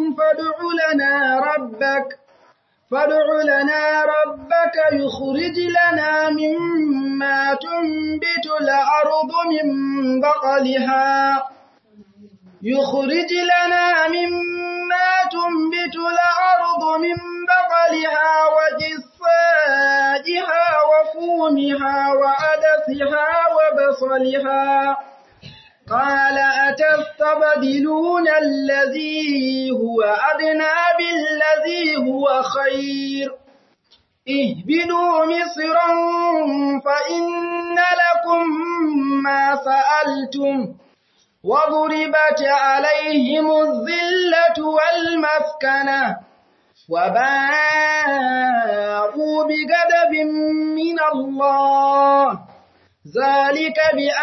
فادع لنا ربك فادع لنا ربك يخرج لنا مما تنبت الأرض من بقلها يخرج لنا مما تنبت الأرض من بقلها وجصائها وفومها وعدسها وبصلها قال أتستبدلون الذي هو أدنى بالذي هو خير اهبدوا مصرا فإن لكم ما سألتم وضربت عليهم الذلة والمسكنة وباءوا بغضب من الله ذلك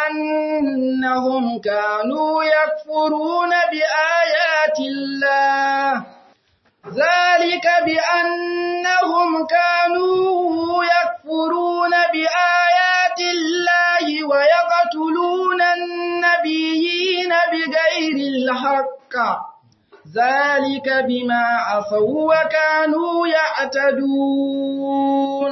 بأنهم كانوا يكفرون بآيات الله ذلك بأنهم كانوا يكفرون بآيات الله ويقتلون النبيين بغير الحق ذلك بما عصوا وكانوا يعتدون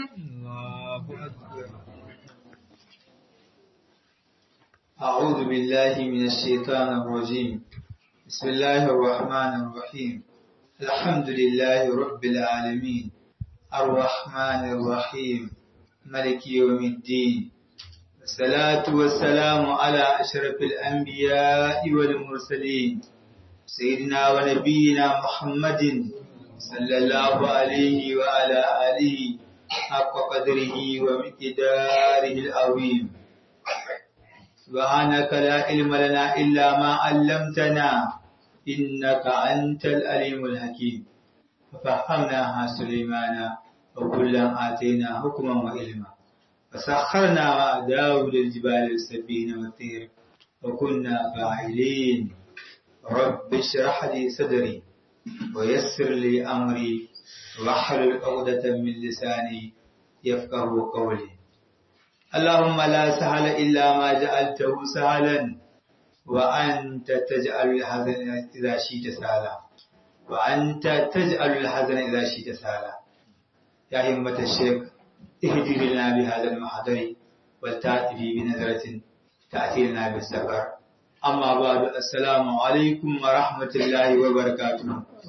أعوذ بالله من الشيطان الرجيم بسم الله الرحمن الرحيم الحمد لله رب العالمين الرحمن الرحيم ملك يوم الدين الصلاة والسلام على أشرف الأنبياء والمرسلين سيدنا ونبينا محمد صلى الله عليه وعلى آله حق قدره ومقداره العظيم سبحانك لا علم لنا إلا ما علمتنا إنك أنت الأليم الحكيم ففهمناها سليمان وكلا آتينا حكما وعلما فسخرنا مع داود الجبال السبين والطير وكنا فاعلين رب اشرح لي صدري ويسر لي أمري واحلل عقدة من لساني يفقه قولي اللهم لا سهل إلا ما جعلته سهلا وأنت تجعل الحزن إذا شئت سهلا وأنت تجعل الحزن إذا شئت سهلا يا همة الشيخ اهدي لنا بهذا المحضر والتأتي بنظرة تأتي لنا بالسفر أما بعد السلام عليكم ورحمة الله وبركاته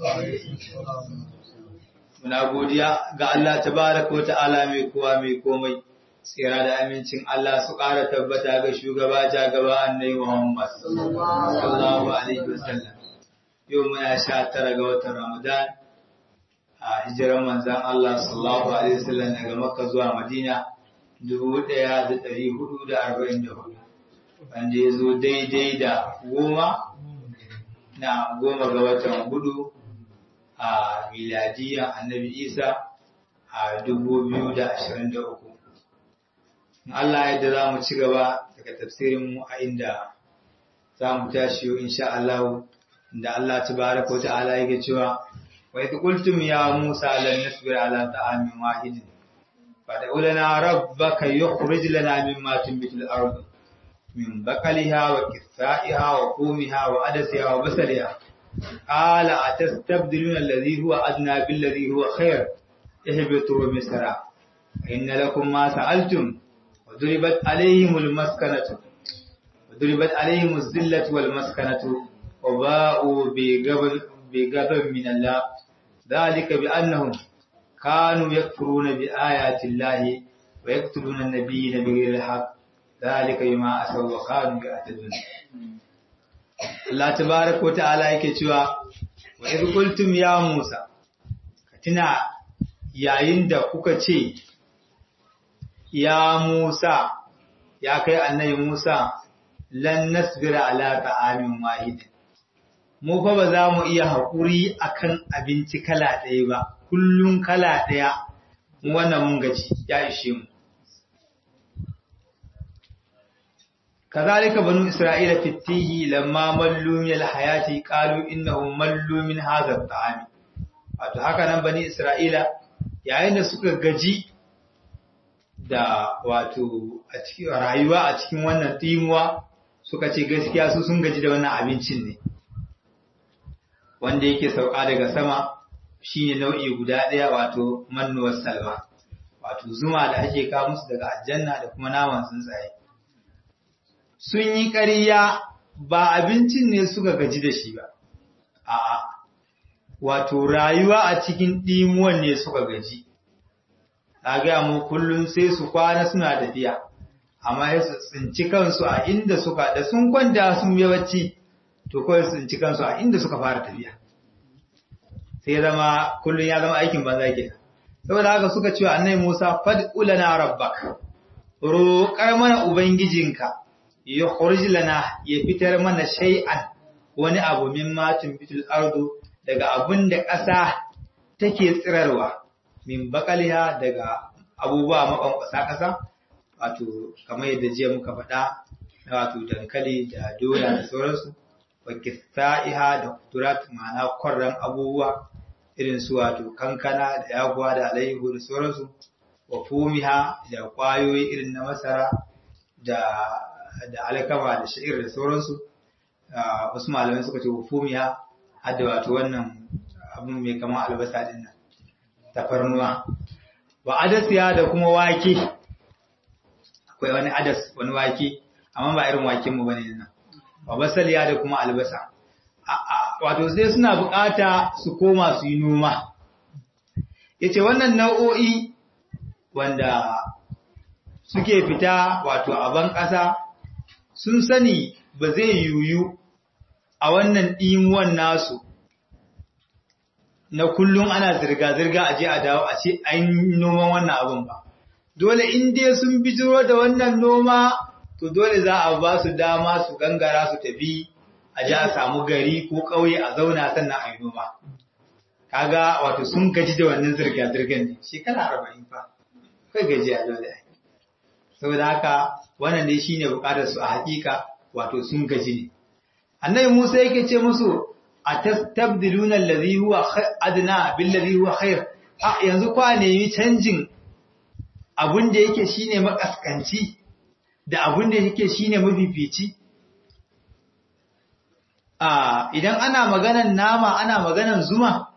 Muna godiya ga Allah tabaraka wa ta'ala mai kowa mai komai tsira da amincin Allah su ƙara tabbata ga shugaba ja gaba annai Muhammad sallallahu alaihi wasallam yau muna sha tara ga watan Ramadan a hijiran manzan Allah sallallahu alaihi wasallam daga Makka zuwa Madina dubu ɗaya da ɗari hudu da arba'in da hudu wanda ya zo daidai da goma na goma ga watan hudu a miladiyan annabi Isa a dubu biyu da ashirin da uku Allah yadda za mu ci gaba daga tafsirinmu a inda za mu tashi yau insha Allah da Allah tabaraka wa ta'ala yake cewa wa idh qultum ya Musa lan nasbira ala ta'amin wahidin fad'u lana rabbaka yukhrij lana mimma tunbitu al-ard min baqaliha wa qithaiha wa qumiha wa adasiha wa basaliha qala atastabdiluna alladhi huwa adna bil ladhi huwa khair ihbitu misra inna lakum ma sa'altum وضربت عليهم المسكنة وضربت عليهم الذلة والمسكنة وباءوا بغضب من الله ذلك بأنهم كانوا يكفرون بآيات الله ويقتلون النبيين بغير الحق ذلك بما أسوا وكانوا يعتدون Allah tabaraka wa ta'ala yake cewa wa idh qultum ya Musa katina yayin da kuka ce ya Musa, ya kai annabi Musa, lan nasbira ala ta'amin wahid. Mu fa ba za mu iya haƙuri akan abinci kala ɗaya ba, kullum kala ɗaya, wannan mun gaji ya ishe mu. Kazalika banu Isra'ila fitihi lamma mallu min hayati qalu innahu mallu min hadha at-ta'ami. Wato haka nan bani Isra'ila yayin da suka gaji da wato a cikin rayuwa a cikin wannan timuwa suka ce gaskiya su sun gaji da wannan abincin ne wanda yake sauka daga sama shine nau'i guda ɗaya wato mannuwar salwa wato zuma da ake kawo musu daga aljanna da kuma naman tsuntsaye sun yi ƙarya ba abincin ne suka gaji da shi ba a'a wato rayuwa a cikin ɗimuwan ne suka gaji a gaya mu kullum sai su kwana suna tafiya amma sai su tsinci kansu a inda suka da sun kwanta sun yawanci to kawai su tsinci kansu a inda suka fara tafiya sai zama kullum ya zama aikin banza ke saboda haka suka cewa annabi Musa fad'u lana rabbak roƙar mana ubangijinka ya khurj lana ya fitar mana shay'an wani abu min matin bitul ardu daga abun da ƙasa take tsirarwa min bakaliha daga abubuwa makwankwasa ƙasa wato kamar yadda jiya muka faɗa na wato dankali da doya da sauransu wa kista'iha da kuturat ma'ana kwarran abubuwa irin su wato kankana da yaguwa da alayyahu da sauransu wa fumiha da kwayoyi irin na masara da da alkama da sha'ir da sauransu wasu malamai suka ce wa fumiha har da wato wannan abin mai kama albasa din nan tafarnuwa wa adasiya da kuma wake akwai wani adas wani wake amma ba irin waken mu bane nan wa basaliya da kuma albasa wato sai suna bukata su koma su yi noma yace wannan nau'o'i wanda suke fita wato a ban ƙasa sun sani ba zai yiwu a wannan ɗimuwan nasu na kullum ana zirga-zirga a je a dawo a ce an noman wannan abin ba. Dole in dai sun bijiro da wannan noma, to dole za a ba su dama su gangara su tafi a ji a samu gari ko ƙauye a zauna sannan a yi noma. Kaga wato sun gaji da wannan zirga-zirgan ne, shekara arba'in fa, kai gaji a dole. Saboda haka wannan dai shine bukatar su a hakika wato sun gaji ne. Annabi Musa yake ce musu atastabdiluna allazi huwa adna billazi huwa khair a yanzu kwa nemi canjin abun da yake shine makaskanci da abun da yake shine mafifici a idan ana maganan nama ana maganan zuma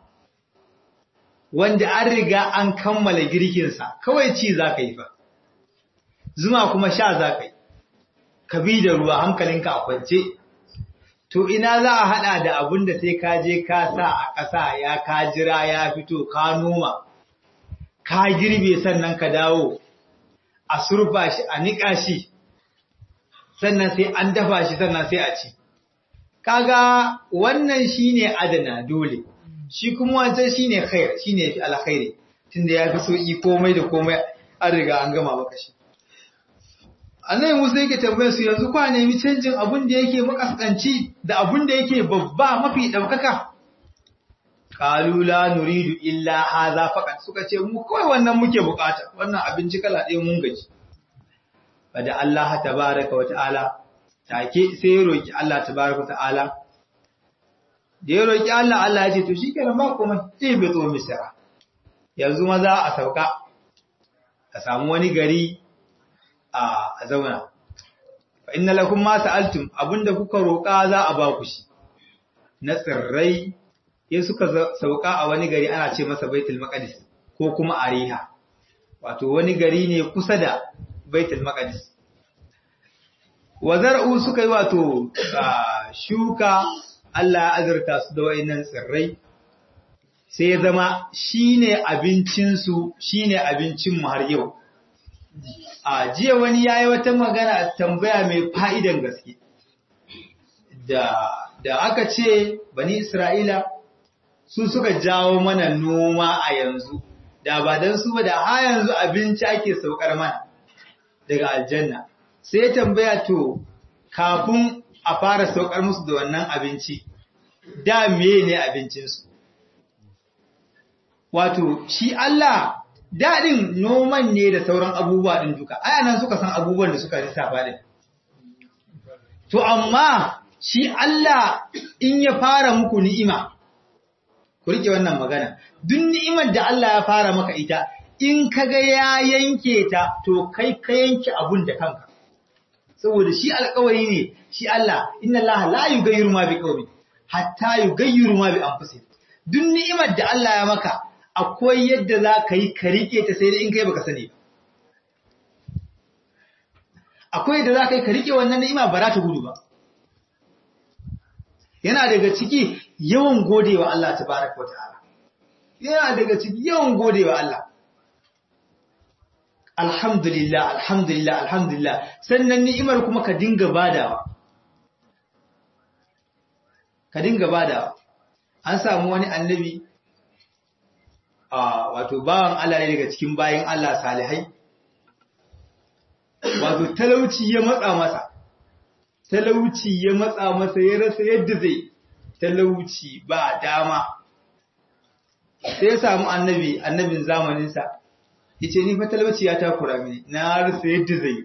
wanda an riga an kammala girkin sa kawai ci zaka yi fa zuma kuma sha zaka yi ka bi da ruwa hankalinka a kwance to ina za a haɗa da abun da sai ka je ka sa a ƙasa ya ka jira ya fito ka noma ka girbe sannan ka dawo a surfa shi a niƙa shi sannan sai an dafa shi sannan sai a ci kaga wannan shine adana dole shi kuma wancan shine khair shine yafi alkhairi tunda ya fi sauki komai da komai an riga an gama maka shi annabi Musa yake tambayar su yanzu kwa nemi canjin abun da yake makaskanci da abun da yake babba mafi daukaka qalu la nuridu illa hadha faqat suka ce mu kawai wannan muke bukata wannan abinci kala ɗaya mun gaji bada Allah tabaaraka wa ta'ala take sai ya roki Allah tabaaraka wa ta'ala da ya roki Allah Allah ya ce to shikenan ba komai sai bai zo misra yanzu maza a sauka ka samu wani gari a zauna. Fa inna lakum ma sa'altum abinda kuka roƙa za a ba ku shi. Na tsirrai ya suka sauka a wani gari ana ce masa Baitul Maqdis ko kuma Ariha. Wato wani gari ne kusa da Baitul Maqdis. Wa zar'u suka yi wato shuka Allah ya azurta su da wayannan tsirrai sai ya zama shine abincinsu shine abincin mu har yau. a jiya wani yayi wata magana tambaya mai fa'idan gaske da da aka ce bani Isra'ila su suka jawo mana noma a yanzu da ba dan su ba da ha yanzu abinci ake saukar mana daga aljanna sai tambaya to kafin a fara saukar musu da wannan abinci da meye ne abincinsu wato shi Allah daɗin noman ne da sauran abubuwa ɗin duka, aya nan suka san abubuwan da suka lissafa ɗin. To, amma shi Allah in ya fara muku ni'ima, ku rike wannan magana, duk ni'imar da Allah ya fara maka ita, in ka ga ya yanke ta, to kai ka yanke abun da kanka. Saboda shi alkawari ne, shi Allah, inna Allah la yi gairu ma bi kawai. hatta yugayyiru ma bi anfusihim duk ni'imar da Allah ya maka akwai yadda za ka yi ka rike ta sai dai in kai baka sani ba akwai yadda za ka yi ka rike wannan ni'ima ba za ta gudu ba yana daga ciki yawan godewa Allah tabaraka wa ta'ala yana daga ciki yawan godewa Allah alhamdulillah alhamdulillah alhamdulillah sannan ni'imar kuma ka dinga badawa ka dinga badawa an samu wani annabi a wato bawan Allah ne daga cikin bayin Allah salihai wato talauci ya matsa masa talauci ya matsa masa ya rasa yadda zai talauci ba dama sai ya samu annabi annabin zamaninsa yace ni fa talauci ya takura mini na rasa yadda zai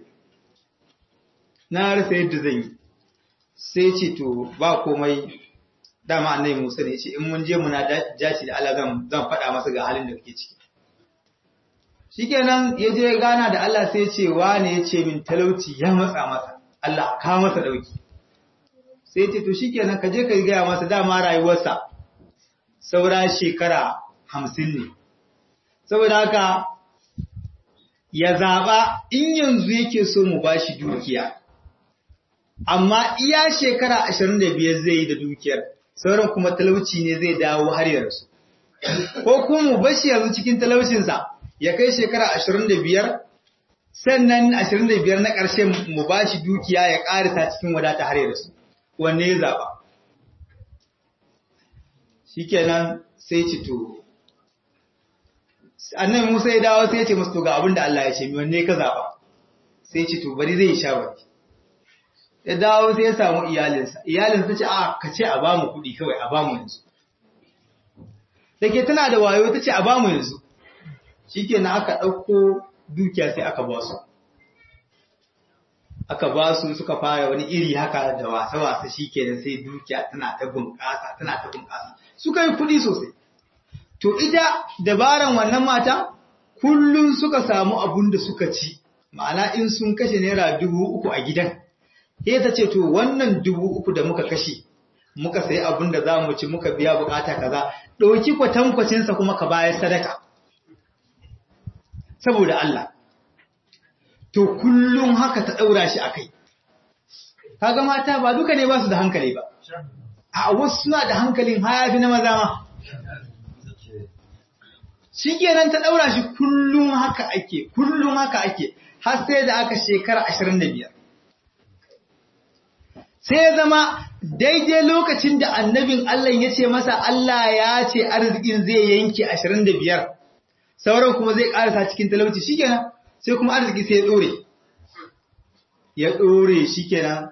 na rasa yadda zai sai ce to ba komai dama annabi Musa ne yace in mun je muna jaci da Allah zan zan faɗa masa ga halin da kake ciki shikenan ya je gana da Allah sai ya ce wane yace min talauci ya matsa masa Allah ka masa dauki sai ce to shikenan ka je ka gaya masa dama rayuwarsa saura shekara hamsin ne saboda haka ya zaɓa in yanzu yake so mu ba shi dukiya amma iya shekara ashirin da biyar zai yi da dukiyar sauran kuma talauci ne zai dawo har ya rasu ko kuma mu bashi yanzu cikin talaucinsa ya kai shekara ashirin da biyar sannan ashirin da biyar na ƙarshe mu ba shi dukiya ya ƙarisa cikin wadata har ya rasu wanne ya zaɓa shikenan sai ci to annabi Musa ya dawo sai ya ce musu to ga abin da Allah ya ce mi wanne ka zaba sai ce to bari zai sha bari ya dawo sai ya samu iyalinsa iyalinsa ce a ka ce a bamu kuɗi kawai a bamu yanzu dake tana da wayo ta ce a bamu yanzu shikenan aka ɗauko dukiya sai aka ba su aka ba su suka fara wani iri haka da wasa-wasa shikenan sai dukiya tana ta bunƙasa tana ta bunƙasa suka yi kuɗi sosai To ita dabaran wannan mata kullum suka samu abun da suka ci, ma'ana in sun kashe naira dubu uku a gidan, sai ta ce to wannan dubu uku da muka kashe, muka sayi abun da za mu ci muka biya bukata kaza, ɗauki kwatankwacinsa kuma ka bayar sadaka. Saboda Allah. To kullum haka ta ɗaura shi a kai. Kaga mata ba duka ne ba su da hankali ba. A wasu suna da hankalin hayafi na maza ma. shi kenan ta ɗaura shi kullum haka ake kullum haka ake har sai da aka shekara ashirin da biyar sai ya zama daidai lokacin da annabin Allah ya ce masa Allah ya ce arzikin zai yanke ashirin da biyar sauran kuma zai ƙarasa cikin talauci shi kenan sai kuma arziki sai ya ɗore ya ɗore shi kenan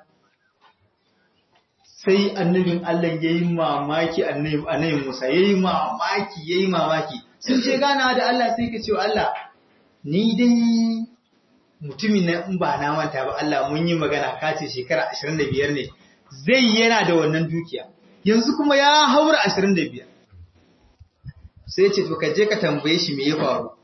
sai annabin Allah ya yi mamaki annabin Musa ya yi mamaki ya yi mamaki sun ce gana da Allah sai ka ce Allah ni dai mutumin na in ba na manta ba Allah mun yi magana ka ce shekara 25 ne zai yana da wannan dukiya yanzu kuma ya haura 25 sai ce to ka je ka tambaye shi me ya faru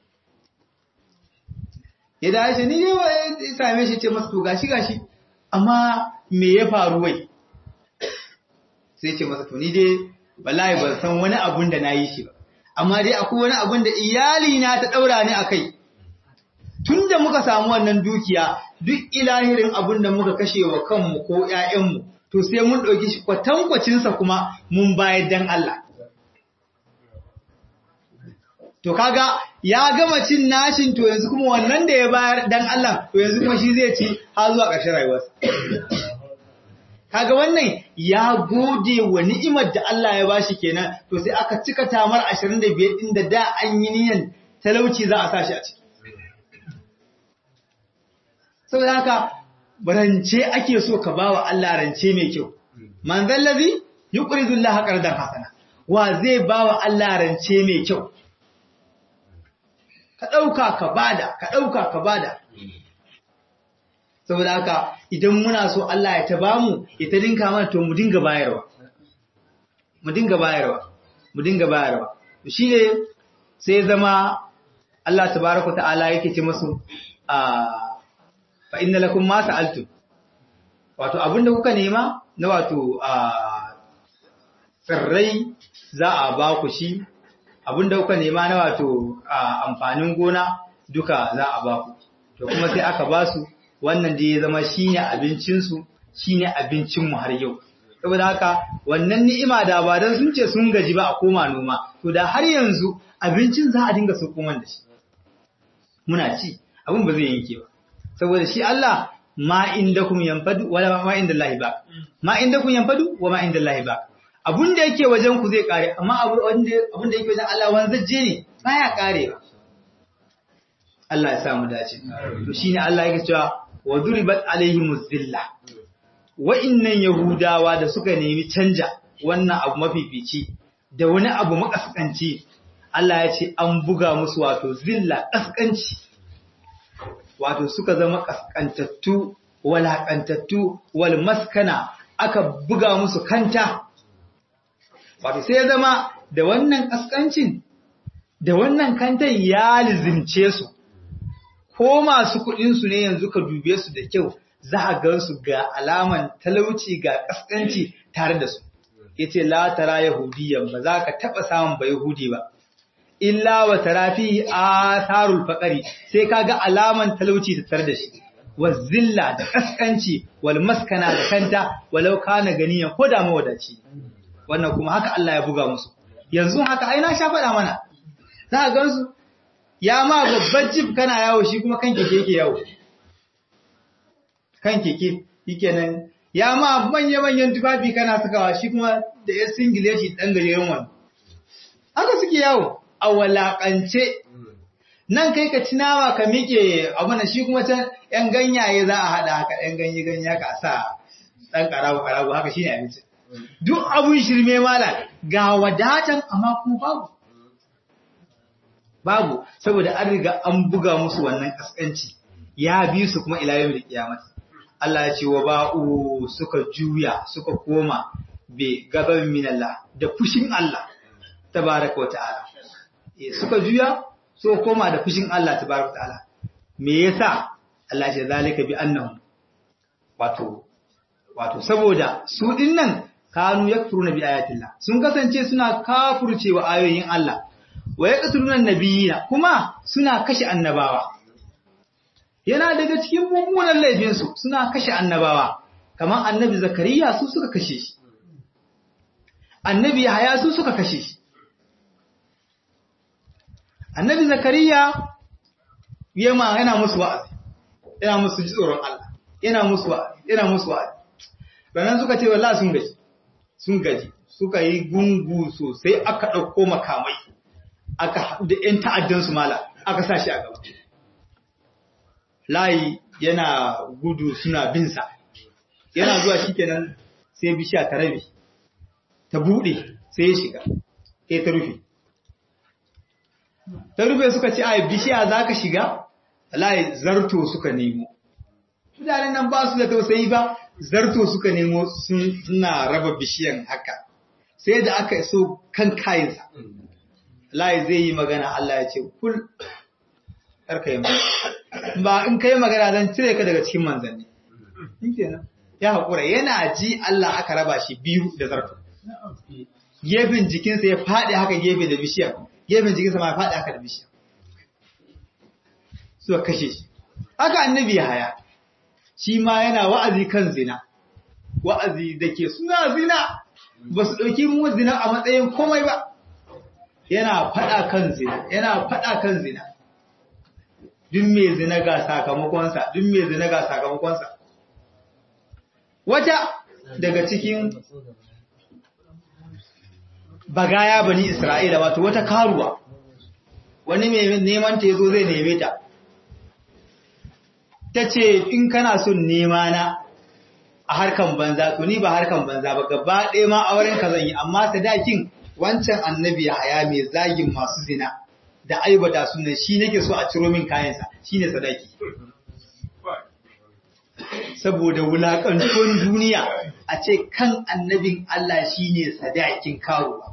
ya da shi ni ne ya same shi ce masa to gashi gashi amma me ya faru wai sai ce masa to ni dai wallahi ban san wani abun da na yi shi ba amma dai akwai wani abin da iyali na ta daura ni akai tunda muka samu wannan dukiya duk ilahirin abin da muka kashe wa kanmu ko ƴaƴanmu to sai mun dauki shi kwatankwacin sa kuma mun bayar dan Allah to kaga ya gama cin nashin to yanzu kuma wannan da ya bayar dan Allah to yanzu kuma shi zai ci har zuwa ƙarshen rayuwarsa kaga wannan ya gode wa ni'imar da Allah ya bashi kenan to sai aka cika tamar 25 din da da an yi niyan talauci za a sashi a ciki saboda haka rance ake so ka bawa Allah rance mai kyau man zallazi yuqridu Allah qardan hasana wa zai bawa Allah rance mai kyau ka dauka ka bada ka dauka ka bada saboda haka idan muna so Allah ya ta bamu ya ta dinka mana to mu dinga bayarwa mu dinga bayarwa mu dinga bayarwa to shine sai zama Allah tabaaraka ta'ala yake ce musu a fa inna lakum ma sa'altum wato abinda kuka nema na wato a tsirrai za a ba ku shi abinda kuka nema na wato amfanin gona duka za a ba ku to kuma sai aka ba su wannan da ya zama shine abincinsu shine abincinmu har yau saboda haka wannan ni'ima da ba dan sun ce sun gaji ba a koma noma to da har yanzu abincin za a dinga saukoman da shi muna ci abin ba zai yanke ba saboda shi Allah ma indakum yanfadu wala ma indallahi ba ma indakum yanfadu wa ma indallahi ba abun da yake wajen ku zai kare amma abun da abun da yake wajen Allah wanzaje ne baya kare ba Allah ya sa mu dace to shine Allah yake cewa wa duribat alaihimuz zilla wa'innan yahudawa da suka nemi canja wannan abu mafifici da wani abu makaskanci Allah ya ce an buga musu wato zilla kaskanci wato suka zama kaskantattu walakantattu wal maskana aka buga musu kanta wato sai ya zama da wannan kaskancin da wannan kantan ya lizimce su ko masu kuɗinsu ne yanzu ka dube su da kyau za a gan su ga alaman talauci ga kaskanci tare da su yace la tara yahudiyan ba za ka taba samun ba yahudi ba illa wa tarafi atharul faqari sai kaga alaman talauci ta tare da shi wa zilla da kaskanci wal maskana da kanta walau kana ganiyan ko da mawadaci wannan kuma haka Allah ya buga musu yanzu haka ai na sha faɗa mana za ka gan su ya ma babban jib kana yawo shi kuma kan keke yake yawo kan keke yake nan ya ma manya-manyan tufafi kana sakawa shi kuma da ya singile shi ɗan gajeren wani haka suke yawo a walakance nan kai ka cinawa ka miƙe abin shi kuma can ‘yan ganyaye za a haɗa haka ‘yan ganye ganye ka sa ɗan ƙarabu ƙarabu haka shi ne abinci duk abun shirme mala ga wadatan amma kuma babu babu saboda an riga an buga musu wannan ƙasƙanci ya bi su kuma ila yau da kiyamata Allah ya ce wa ba'u suka juya suka koma be gaban minallah da fushin Allah tabaraka wa ta'ala suka juya suka koma da fushin Allah tabaraka wa ta'ala me yasa Allah ya zalika bi annahum wato wato saboda su dinnan kanu yakfuruna bi ayatillah sun kasance suna kafurcewa ayoyin Allah wa yaqtuluna nabiyina kuma suna kashe annabawa yana daga cikin mummunan laifinsu suna kashe annabawa kamar annabi zakariya su suka kashe shi annabi yahaya su suka kashe shi annabi zakariya yema yana musu wa'azi yana musu ji tsoron Allah yana musu wa'azi yana musu wa'azi ranan suka ce wallahi sun gaji sun gaji suka yi gungu sosai aka dauko makamai aka da ƴan ta'addan su mala aka sa shi a gaba layi yana gudu suna binsa yana zuwa shikenan sai bishiya ta rabe ta bude sai ya shiga sai ta rufe ta rufe suka ce ai bishiya zaka shiga layi zarto suka nemo mutanen nan ba su da tausayi ba zarto suka nemo suna raba bishiyan haka sai da aka so kan kayansa layi zai yi magana Allah ya ce kul karka yi ba in ka yi magana zan cire ka daga cikin manzanni ya haƙura yana ji Allah aka raba shi biyu da zarto gefen jikinsa ya faɗi haka gefe da bishiyar gefen jikinsa ma ya faɗi haka da bishiyar suka kashe shi haka annabi ya haya shi ma yana wa'azi kan zina wa'azi da ke suna zina ba su ɗauki mu zina a matsayin komai ba yana faɗa kan zina yana faɗa kan zina duk mai zina ga sakamakonsa duk mai zina ga sakamakonsa wata daga cikin bagaya bani isra'ila wato wata karuwa wani mai neman ta yazo zai neme ta ta ce in kana son nema na a harkan banza to ni ba harkan banza ba gaba ɗaya ma auren ka zan yi amma sadakin wancan annabi ya haya mai zagin masu zina da aibata sunan shi nake so a ciro min kayansa shine sadaki saboda wulakantuwan duniya a ce kan annabin Allah shine sadakin karuwa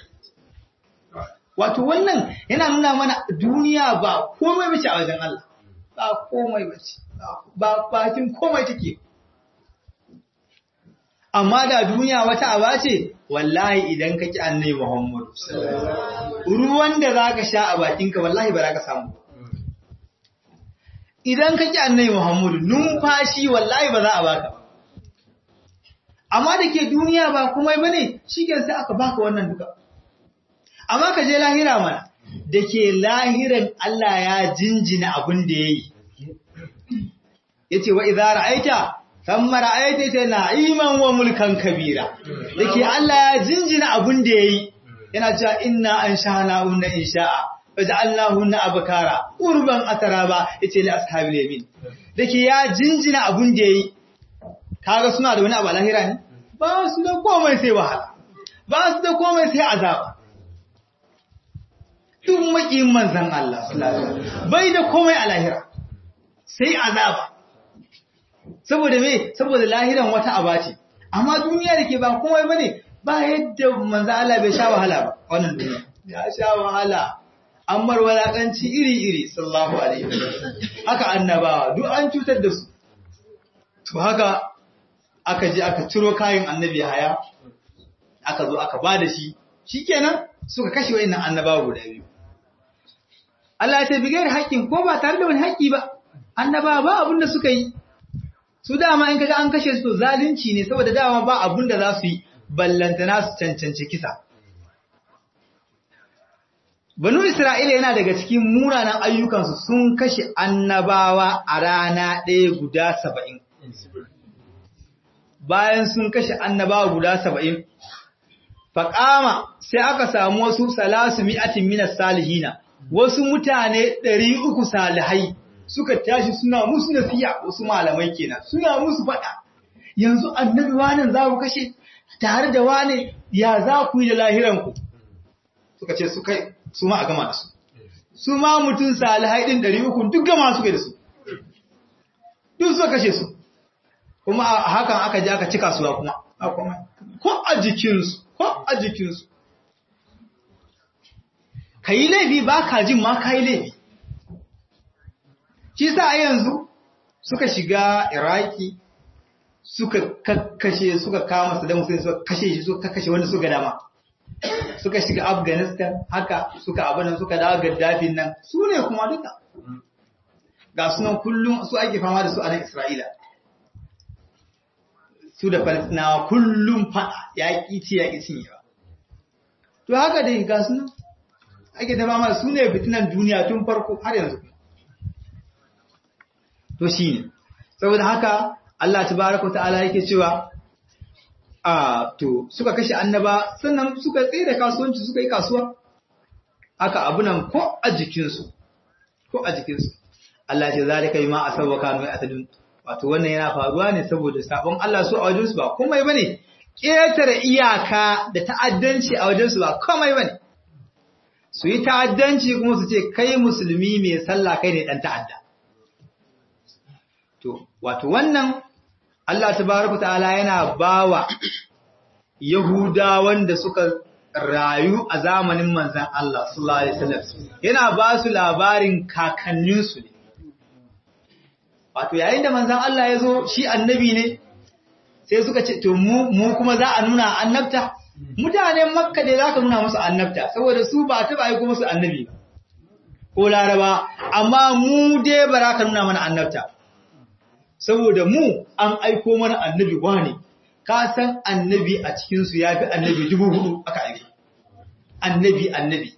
wato wannan yana nuna mana duniya ba komai bace a wajen Allah ba komai bace ba bakin komai take amma da duniya wata aba ce wallahi idan ka ki annabi Muhammad ruwan da zaka sha a bakinka wallahi ba za ka samu idan ka ki annabi Muhammad numfashi wallahi ba za a baka amma da ke duniya ba komai bane shikenan sai aka baka wannan duka amma ka je lahira mana da ke lahiran Allah ya jinjina abin da yayi yace wa idza ra'aita thumma ra'aita ta na'iman wa mulkan kabira dake Allah ya jinjina abun da yayi yana cewa inna ansha'na unna insha'a waja'alnahunna abkara urban ataraba yace li ashabil yamin dake ya jinjina abun da yayi kaga suna da wani abu lahira ne ba su da komai sai wahala ba su da komai sai azaba duk makiyin manzon Allah sallallahu alaihi wasallam bai da komai a lahira sai azaba saboda me saboda lahiran wata aba ce amma duniya da ke ba komai bane ba yadda manzo Allah bai sha wahala ba wannan duniya ya sha wahala ammar walakanci iri iri sallallahu alaihi wasallam haka annabawa duk an cutar da su to haka aka je aka ciro kayan annabi haya aka zo aka bada shi shikenan suka kashe wayannan annabawa guda biyu Allah ya ce bigayar haƙƙin ko ba tare da wani haƙƙi ba annabawa ba abin da suka yi su dama in kaga an kashe su zalunci ne saboda dama ba abun da za su yi ballantana su cancanci kisa Banu Isra'ila yana daga cikin munanan ayyukansu sun kashe annabawa a rana ɗaya guda saba'in. Bayan sun kashe annabawa guda saba'in, faƙama sai aka samu wasu salasu mi'atin minas salihina, wasu mutane ɗari uku salihai suka tashi suna musu nasiya wasu malamai kenan suna musu faɗa yanzu annabi wanan za ku kashe tare da wane ya za ku yi da lahiranku suka ce su kai su ma a gama da su su ma mutum salihai ɗin ɗari uku duk gama suka da su duk suka kashe su kuma a hakan aka ji aka cika suwa kuma ko a jikinsu ko a jikinsu ka yi laifi ba ka jin ma ka yi laifi shi sa a yanzu suka shiga iraki suka kakkashe suka kama Saddam Hussein suka kashe shi suka kakkashe wanda suka dama suka shiga Afghanistan haka suka abin suka dawo Gaddafin nan su ne kuma duka ga sunan kullum su ake fama da su a nan Isra'ila su da Falastinawa kullum fada ya kici ya kici ba to haka dai ga sunan ake da fama su ne fitinan duniya tun farko har yanzu to shine saboda haka Allah tabaraka ta'ala yake cewa a to suka kashe annaba sannan suka tsaye da kasuwanci suka yi kasuwa aka abunan ko a jikinsu ko a jikinsu Allah ce zalika bima asawaka mai asadun wato wannan yana faruwa ne saboda sabon Allah su a wajensu ba komai bane ƙetare iyaka da ta'addanci a wajensu ba komai bane su yi ta'addanci kuma su ce kai musulmi mai sallah kai ne dan ta'adda to wato wannan Allah tabaraka ta'ala yana bawa Yahudawan da suka rayu a zamanin manzan Allah sallallahu alaihi wasallam yana ba su labarin kakanninsu ne wato yayin da manzan Allah ya zo shi annabi ne sai suka ce to mu mu kuma za a nuna annabta mutanen makka dai zaka nuna musu annabta saboda su ba ta bai kuma su annabi ba ko laraba amma mu dai ba za ka nuna mana annabta saboda mu an aiko mana annabi wane ka san annabi a cikinsu ya fi annabi dubu hudu aka aiki annabi annabi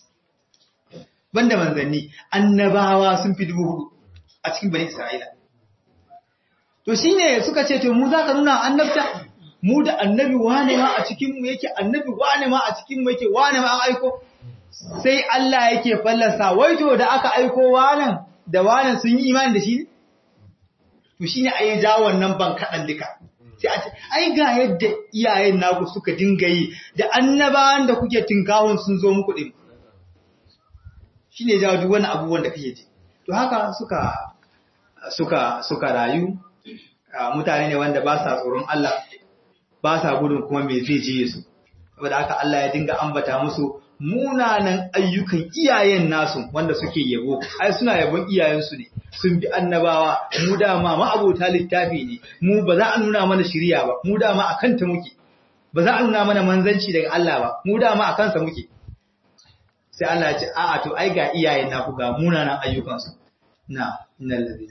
banda manzanni annabawa sun fi dubu hudu a cikin bani isra'ila to shine suka ce to mu za ka nuna annabta mu da annabi wane ma a cikinmu yake annabi wane ma a cikinmu yake wane ma an aiko sai Allah yake fallasa wai to da aka aiko wanan da wanan sun yi imani da shi ne to shi ne a yi ja wannan ban kaɗan duka. Sai a ce, ai ga yadda iyayen naku suka dinga yi da annabawan da kuke tinkahun sun zo muku ɗin. Shi ne ja duk wani abubuwan da kake ji. To haka suka, suka, suka rayu, mutane ne wanda ba sa tsoron Allah, ba sa gudun kuma me zai je su. saboda haka Allah ya dinga ambata musu munanan ayyukan iyayen nasu wanda suke yabo ai suna yabon iyayensu ne sun bi annabawa mu dama ma'abota littafi ne mu ba za a nuna mana shiriya ba mu dama akan ta muke ba za a nuna mana manzanci daga Allah ba mu dama akan sa muke sai Allah ya ce a'a to ai ga iyayen naku ga munanan ayyukansu na innal ladina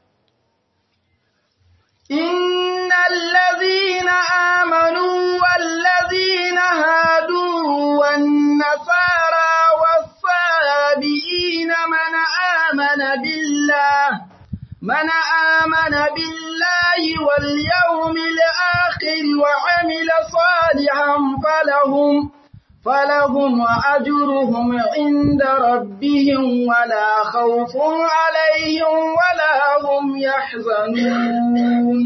إن الذين آمنوا والذين هادوا والنصارى والصابئين من آمن بالله من آمن بالله واليوم الآخر وعمل صالحا فلهم فلهم أجرهم عند ربهم ولا خوف عليهم ولا هم يحزنون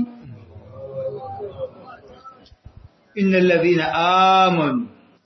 إن الذين آمنوا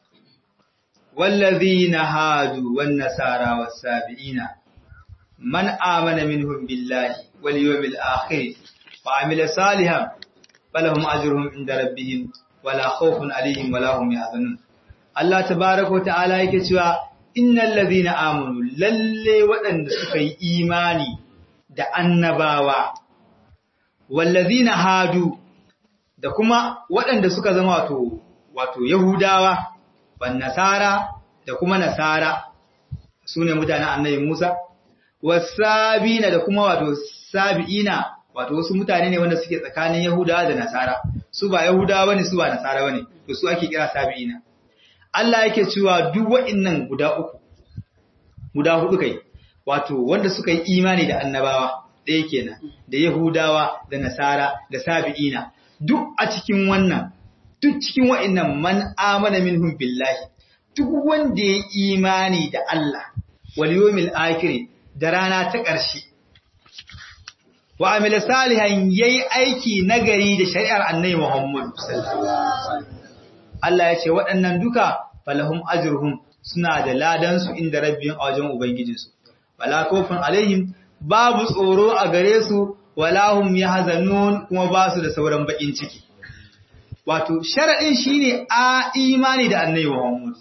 والذين هادوا والنصارى والسابئين من آمن منهم بالله واليوم الآخر وعمل صالحا فلهم أجرهم عند ربهم ولا خوف عليهم ولا هم يحزنون Allah tabaraka ta'ala yake cewa innal ladhina amanu lalle waɗanda suka yi imani da annabawa wal ladhina hadu da kuma waɗanda suka zama wato wato yahudawa wan nasara da kuma nasara sune mutanen annabi Musa wasabina da kuma wato sabiina wato wasu mutane ne wanda suke tsakanin yahudawa da nasara su ba yahudawa bane su ba nasara bane to su ake kira sabiina Allah yake cewa duk wa'innan guda uku, guda hudu kai, wato wanda suka yi imani da annabawa ɗaya kenan, da Yahudawa, da Nasara, da Sabi'ina, duk a cikin wannan, duk cikin wa'innan man amana minhum billahi, duk wanda ya imani da Allah, wal yawmil akhir da rana ta ƙarshe. Wa amila salihan yayi aiki nagari da shari'ar Annabi Muhammad sallallahu alaihi wasallam. Allah ya ce waɗannan duka falahum ajruhum suna da ladansu inda rabbin a wajen ubangijinsu wala kofin alaihim babu tsoro a gare su wala hum yahzanun kuma ba su da sauran bakin ciki wato sharadin shine a imani da annabi Muhammad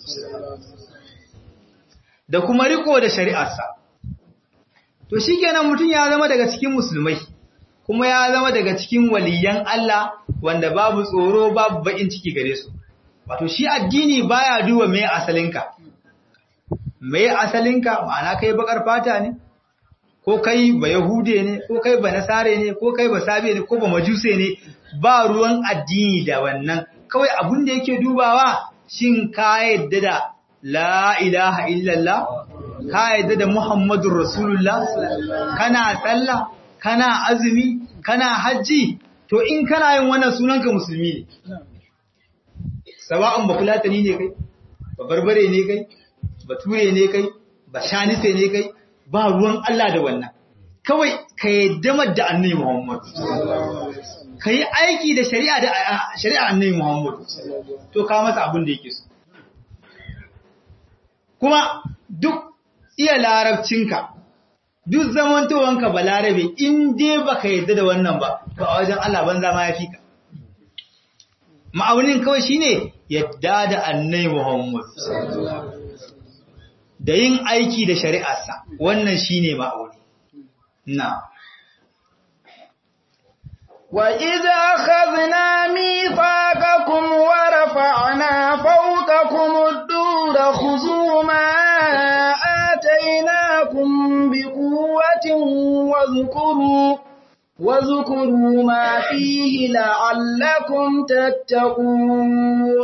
da kuma riko da shari'arsa to shikenan mutun ya zama daga cikin musulmai kuma ya zama daga cikin waliyan Allah wanda babu tsoro babu bakin ciki gare su wato shi addini baya duba me asalinka me asalinka ma'ana kai bakar fata ne ko kai ba yahude ne ko kai ba nasare ne ko kai ba sabe ne ko ba majuse ne ba ruwan addini da wannan kawai abun da yake dubawa shin ka yadda da la ilaha illallah ka yadda da muhammadur rasulullah kana sallah kana azumi kana hajji to in kana yin wannan sunanka musulmi ne sawa'un ba fulatani ne kai ba barbare ne kai ba ture ne kai ba shanise ne kai ba ruwan Allah da wannan kawai ka yadda da annabi Muhammad ka yi aiki da shari'a da shari'a annabi Muhammad to ka masa abin da yake so kuma duk iya larabcinka duk zamantowanka ba larabe in dai baka yadda da wannan ba to a wajen Allah banza ma ya fi ka ma'aunin kawai shine yadda da annai Muhammad da yin aiki da shari'arsa wannan shine ma'auni na وَإِذَا أَخَذْنَا مِيثَاقَكُمْ وَرَفَعْنَا فَوْقَكُمُ الطُّورَ خُذُوا مَا آتَيْنَاكُمْ بِقُوَّةٍ وَاذْكُرُوا وَاذْكُرُوا مَا فِيهِ لَعَلَّكُمْ تَتَّقُونَ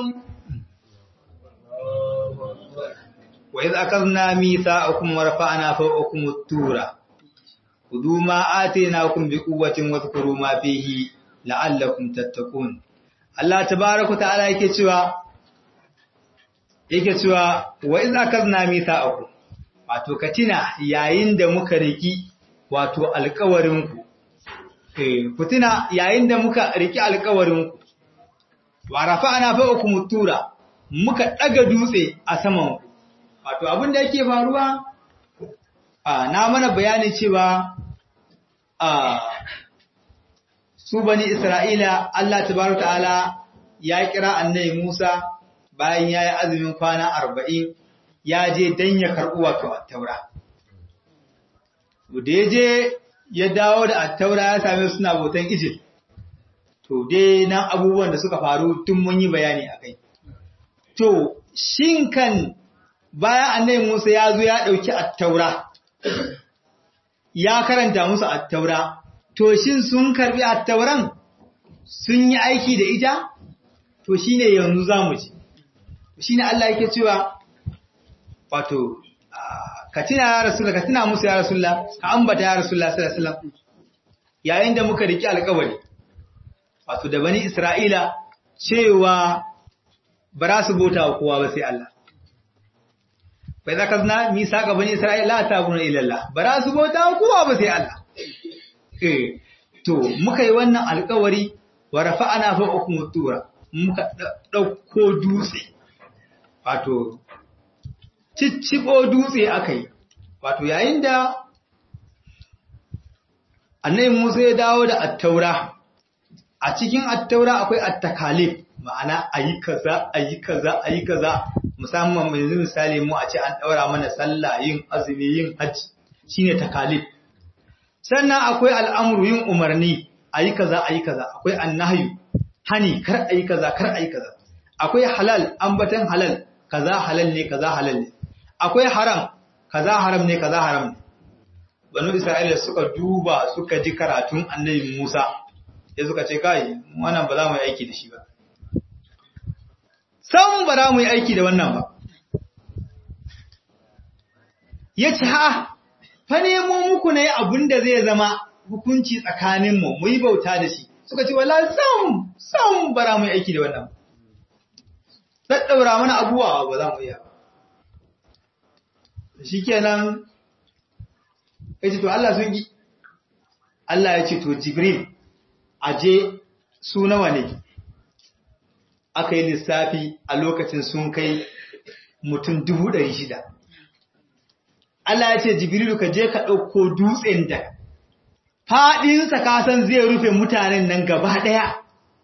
وَإِذْ أَخَذْنَا مِيثَاقَكُمْ وَرَفَعْنَا فَوْقَكُمُ الطُّورَ خُذُوا مَا آتَيْنَاكُمْ بِقُوَّةٍ وَاذْكُرُوا مَا فِيهِ لَعَلَّكُمْ تَتَّقُونَ Allah tabaaraka ta'ala yake cewa yake cewa wa iz akazna mithaqakum wato katina yayin da muka riki wato alƙawarin ku eh kutina yayin da muka riki alƙawarin ku wa rafa'na fawqakum tura muka daga dutse a saman ku wato abin da yake faruwa a na mana bayani cewa a su bani Isra'ila Allah tabaraka ta'ala ya kira annabi Musa bayan ya yi azumin kwana arba'in ya je don ya karɓi wato attaura. Da ya je ya dawo da attaura ya same suna bautan ijil, to dai nan abubuwan da suka faru tun mun yi bayani a kai. To, shin kan bayan annai Musa ya zo ya ɗauki attaura, ya karanta musu attaura, to shin sun karɓi attauran sun yi aiki da ita? To shi ne yanzu za mu ji. Shi ne Allah yake cewa, wato, ka tuna ya Rasulullah, ka tuna musu ya Rasulullah, ka ambata ya Rasulullah sallallahu alaihi wasallam. Yayin da muka riki alƙawari, wato da bani Isra'ila cewa ba za su bauta wa kowa ba sai Allah. Bai za ka zina nisa ga bani Isra'ila ta guna ilallah, ba za su bauta wa kowa ba sai Allah. Eh, to, muka yi wannan alƙawari, wa rafa'ana fa'ukum tura, muka ɗauko dutse, wato, cicciɓo dutse aka yi, wato yayin da annai Musa ya dawo da attaura, a cikin attaura akwai attakalif, ma'ana a yi kaza, a yi kaza, a yi kaza, musamman mai misali mu a ce an ɗaura mana sallah yin azumi yin hajji, shi ne takalif. Sannan akwai al'amuru yin umarni, a yi kaza, a yi kaza, akwai annahyu, hani, kar a yi kaza, kar a yi kaza. Akwai halal, ambatan halal, kaza halal ne, kaza halal ne. akwai haram kaza haram ne kaza haram ne banu isra'ila suka duba suka ji karatun annabi Musa ya suka ce kai wannan ba za mu yi aiki da shi ba san ba za mu yi aiki da wannan ba yace ha fa nemo muku ne abinda zai zama hukunci tsakanin mu mu yi bauta da shi suka ce wallahi sam sam ba za mu yi aiki da wannan daddaura mana abuwa ba za mu yi ba shi kenan ya ce to Allah sun gi Allah ya ce to Jibril aje su nawa ne aka yi lissafi a lokacin sun kai mutum dubu ɗari shida Allah ya ce Jibrilu ka je ka ɗauko dutsen da faɗinsa kasan zai rufe mutanen nan gaba ɗaya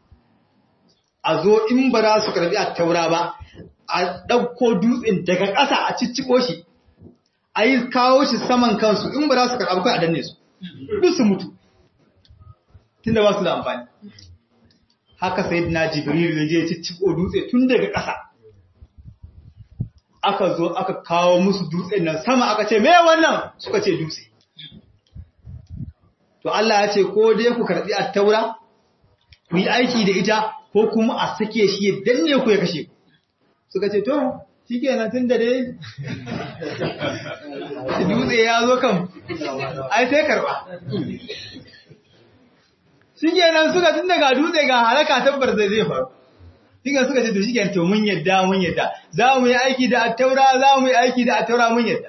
a zo in ba za su karɓi a taura ba a ɗauko dutsen daga ƙasa a cicciko shi a yi kawo shi saman kansu in ba za su karɓa kai a danne su duk su mutu tun da ba su da amfani haka sai na jibril ya je cicciko dutse tun daga ƙasa aka zo aka kawo musu dutsen nan sama aka ce me wannan suka ce dutse to Allah ya ce ko dai ku karɓi attaura ku yi aiki da ita ko kuma a sake shi ya danne ku ya kashe ku suka ce to shi kenan tun da dai dutse ya zo kan ai sai karba shi kenan suka tun daga dutse ga halaka tabbar zai zai faru shi suka ce to shi kenan to mun yadda mun yadda za mu yi aiki da attaura za mu yi aiki da attaura mun yadda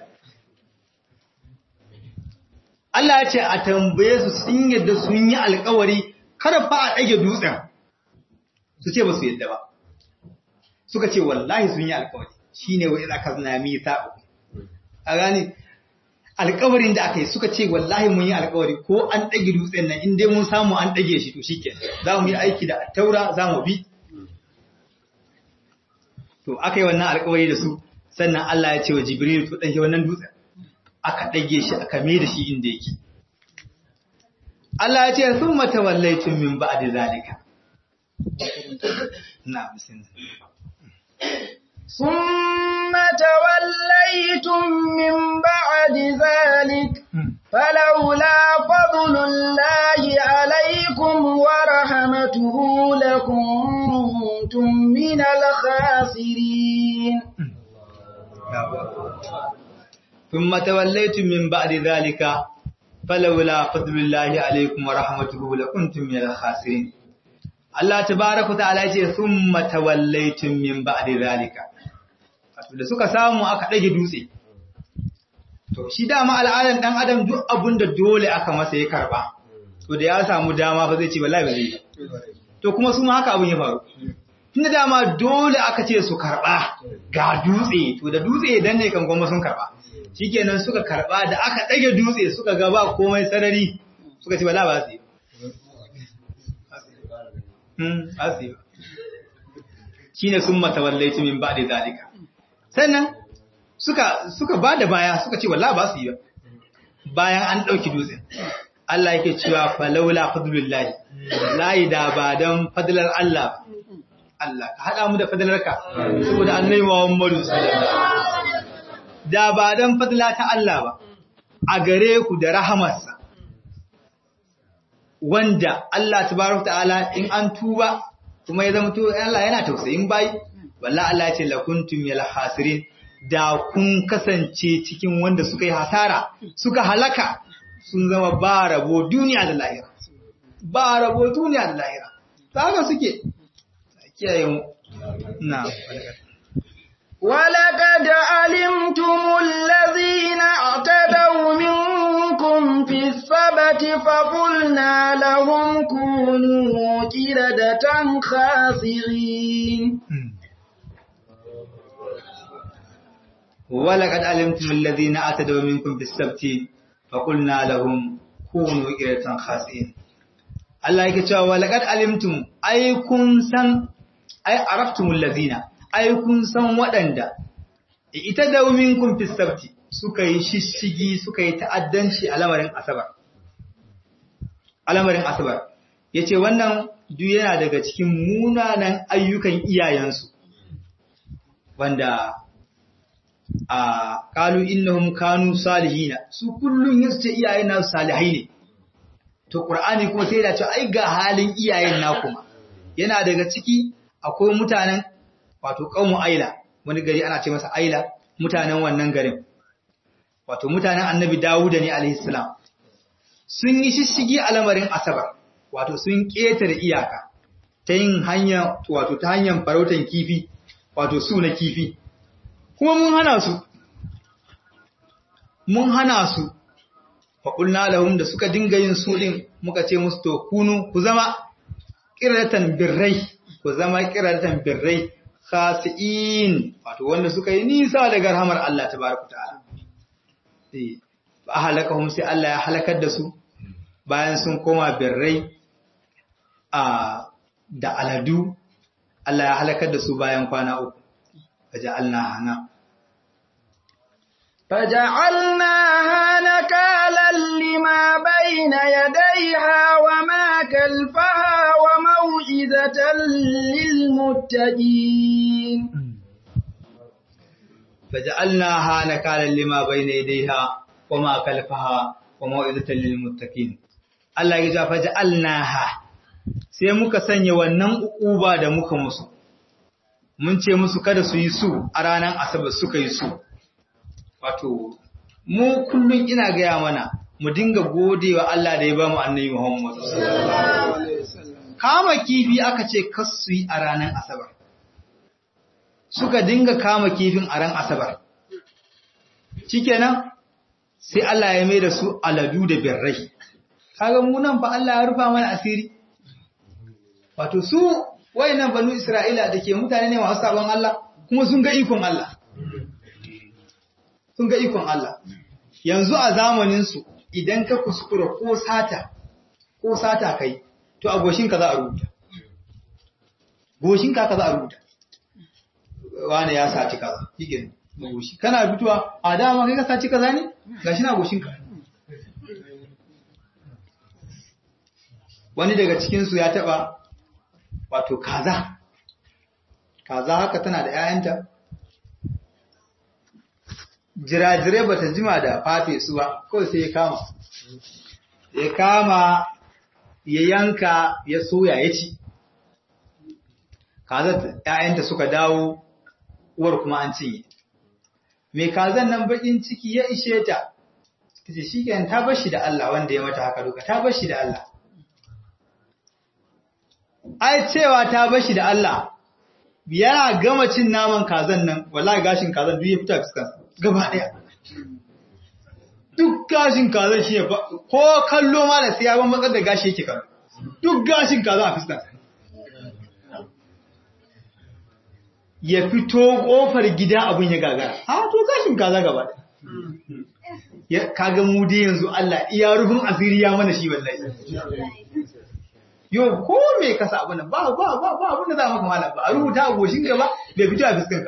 Allah ya ce a tambaye su sun yadda sun yi alkawari kada fa a ɗage dutsen su ce ba su yadda ba suka ce wallahi sun yi alkawari shi ne wa iza kazna mita a gani alkawarin da aka yi suka ce wallahi mun yi alkawari ko an ɗage dutsen nan inda mun samu an ɗage shi to shi ke za mu yi aiki da taura za mu bi to aka yi wannan alkawari da su sannan Allah ya ce wa jibril to ɗage wannan dutsen aka ɗage shi aka mai da shi inda yake Allah ya ce sun mata wallaitun min ba'di zalika na bismillah ثم توليتم من بعد ذلك فلولا فضل الله عليكم ورحمته لكنتم من الخاسرين ثم توليتم من بعد ذلك فلولا فضل الله عليكم ورحمته لكنتم من الخاسرين Allah tabaraka ta'ala ce summa tawallaytum min ba'di zalika wato da suka samu aka dage dutse to shi dama al'adan dan adam duk abinda dole aka masa ya karba to da ya samu dama fa zai ce wallahi ba zai to kuma su ma haka abin ya faru tunda dama dole aka ce su karba ga dutse to da dutse dan ne kan kuma sun karba shikenan suka karba da aka dage dutse suka ga ba komai sarari suka ce wallahi ba su shi shine sun matawallaitu min ba'di zalika sannan suka suka bada baya suka ce wallahi ba su yi ba bayan an dauki dutsen Allah yake cewa falaula fadlullahi layi da ba dan fadlar Allah Allah ka hada mu da fadlarka saboda annabi Muhammadu sallallahu alaihi wasallam da ba dan fadla ta Allah ba a gare ku da rahamarsa wanda Allah tabaraka ta'ala in an tuba kuma ya zama to Allah yana tausayin bai wallahi Allah ya ce lakuntum yal hasirin da kun kasance cikin wanda suka yi hasara suka halaka sun zama ba rabo duniya da lahira ba rabo duniya da lahira haka suke kiyaye mu na ولقد علمتم الذين اعتدوا منكم في السبت فقلنا لهم كونوا قردة خاسرين ولقد علمتم الذين اعتدوا منكم في السبت فقلنا لهم كونوا قردة خاسرين Allah yake cewa walaqad alimtum ay kun san ay araftumul ladina ai kun san waɗanda ita da minkum fi sabti suka yi shishigi suka yi ta'addanci a lamarin asabar alamarin asabar yace wannan duk yana daga cikin munanan ayyukan iyayensu wanda a qalu innahum kanu salihina su kullun yace iyayen nasu salihai ne to qur'ani kuma sai da ce ai ga halin iyayen na kuma yana daga ciki akwai mutanen wato ƙaumu aila wani gari ana ce masa aila mutanen wannan garin wato mutanen annabi dawuda ne alaihissalam sun yi shishigi a lamarin asabar wato sun ƙetare iyaka ta yin hanya wato ta hanyar farautan kifi wato su na kifi kuma mun hana su mun hana su faƙulna lahum da suka dinga yin su ɗin muka ce musu to kunu ku zama ƙiratan birrai ku zama ƙiratan birrai khasi'in wato wanda suka yi nisa daga rahamar Allah tabaraka ta'ala eh ba halakahum sai Allah ya halakar da su bayan sun koma birrai a da aladu Allah ya halakar da su bayan kwana uku faja'alna hana فجعلناها نكالا لما بين يديها وما كلفها وموعظة للمتقين فجعلناها نكالا لما بين يديها وما كلفها وموعظة للمتقين Allah ya ja faja'alnaha sai muka sanya wannan uba da muka musu mun ce musu kada su yi su a ranar asabar suka yi su wato mu kullum ina gaya mana mu dinga godewa Allah da ya ba mu annabi Muhammad kama kifi aka ce kasu yi a ranar asabar suka dinga kama kifin a ran asabar shikenan sai Allah ya mai da su aladu da birrai kaga mu nan fa Allah ya rufa mana asiri wato su wayannan banu Isra'ila da ke mutane ne masu sabon Allah kuma sun ga ikon Allah sun ga ikon Allah. Yanzu a zamaninsu idan ka kuskura ko sata, ko sata kai, to a goshinka za a rubuta. Goshinka ka za a rubuta. Wane ya saci kaza, higin goshi. Kana fitowa, a dama kai ka saci kaza ne? Gashi na goshinka. Wani daga cikinsu ya taɓa wato kaza. Kaza haka tana da ‘ya'yanta, jirajirai ba ta jima da fafe su ba kawai sai ya kama ya kama ya yanka ya soya ya ci kazan ‘ya'yanta suka dawo uwar kuma an cinye mai kazan nan bakin ciki ya ishe ta ta ce shi ta bashi da Allah wanda ya mata haka duka ta bashi da Allah ai cewa ta bashi da Allah yana gama cin naman kazan nan wallahi gashin kazan duk ya fita fuskansa gaba ɗaya. Duk gashin kazan shi ya ko kallo ma da sai ya ban matsar da gashi yake kallo. Duk gashin kazan a fuskar. Ya fito ƙofar gida abin ya gagara. Ha to gashin kaza gaba ɗaya. Kaga mu dai yanzu Allah iya rufin asiri ya mana shi wallahi. yo ko me ka sa abin nan ba ba ba ba abin da za maka malam ba a rubuta a goshin ka ba bai fito a fuskan ka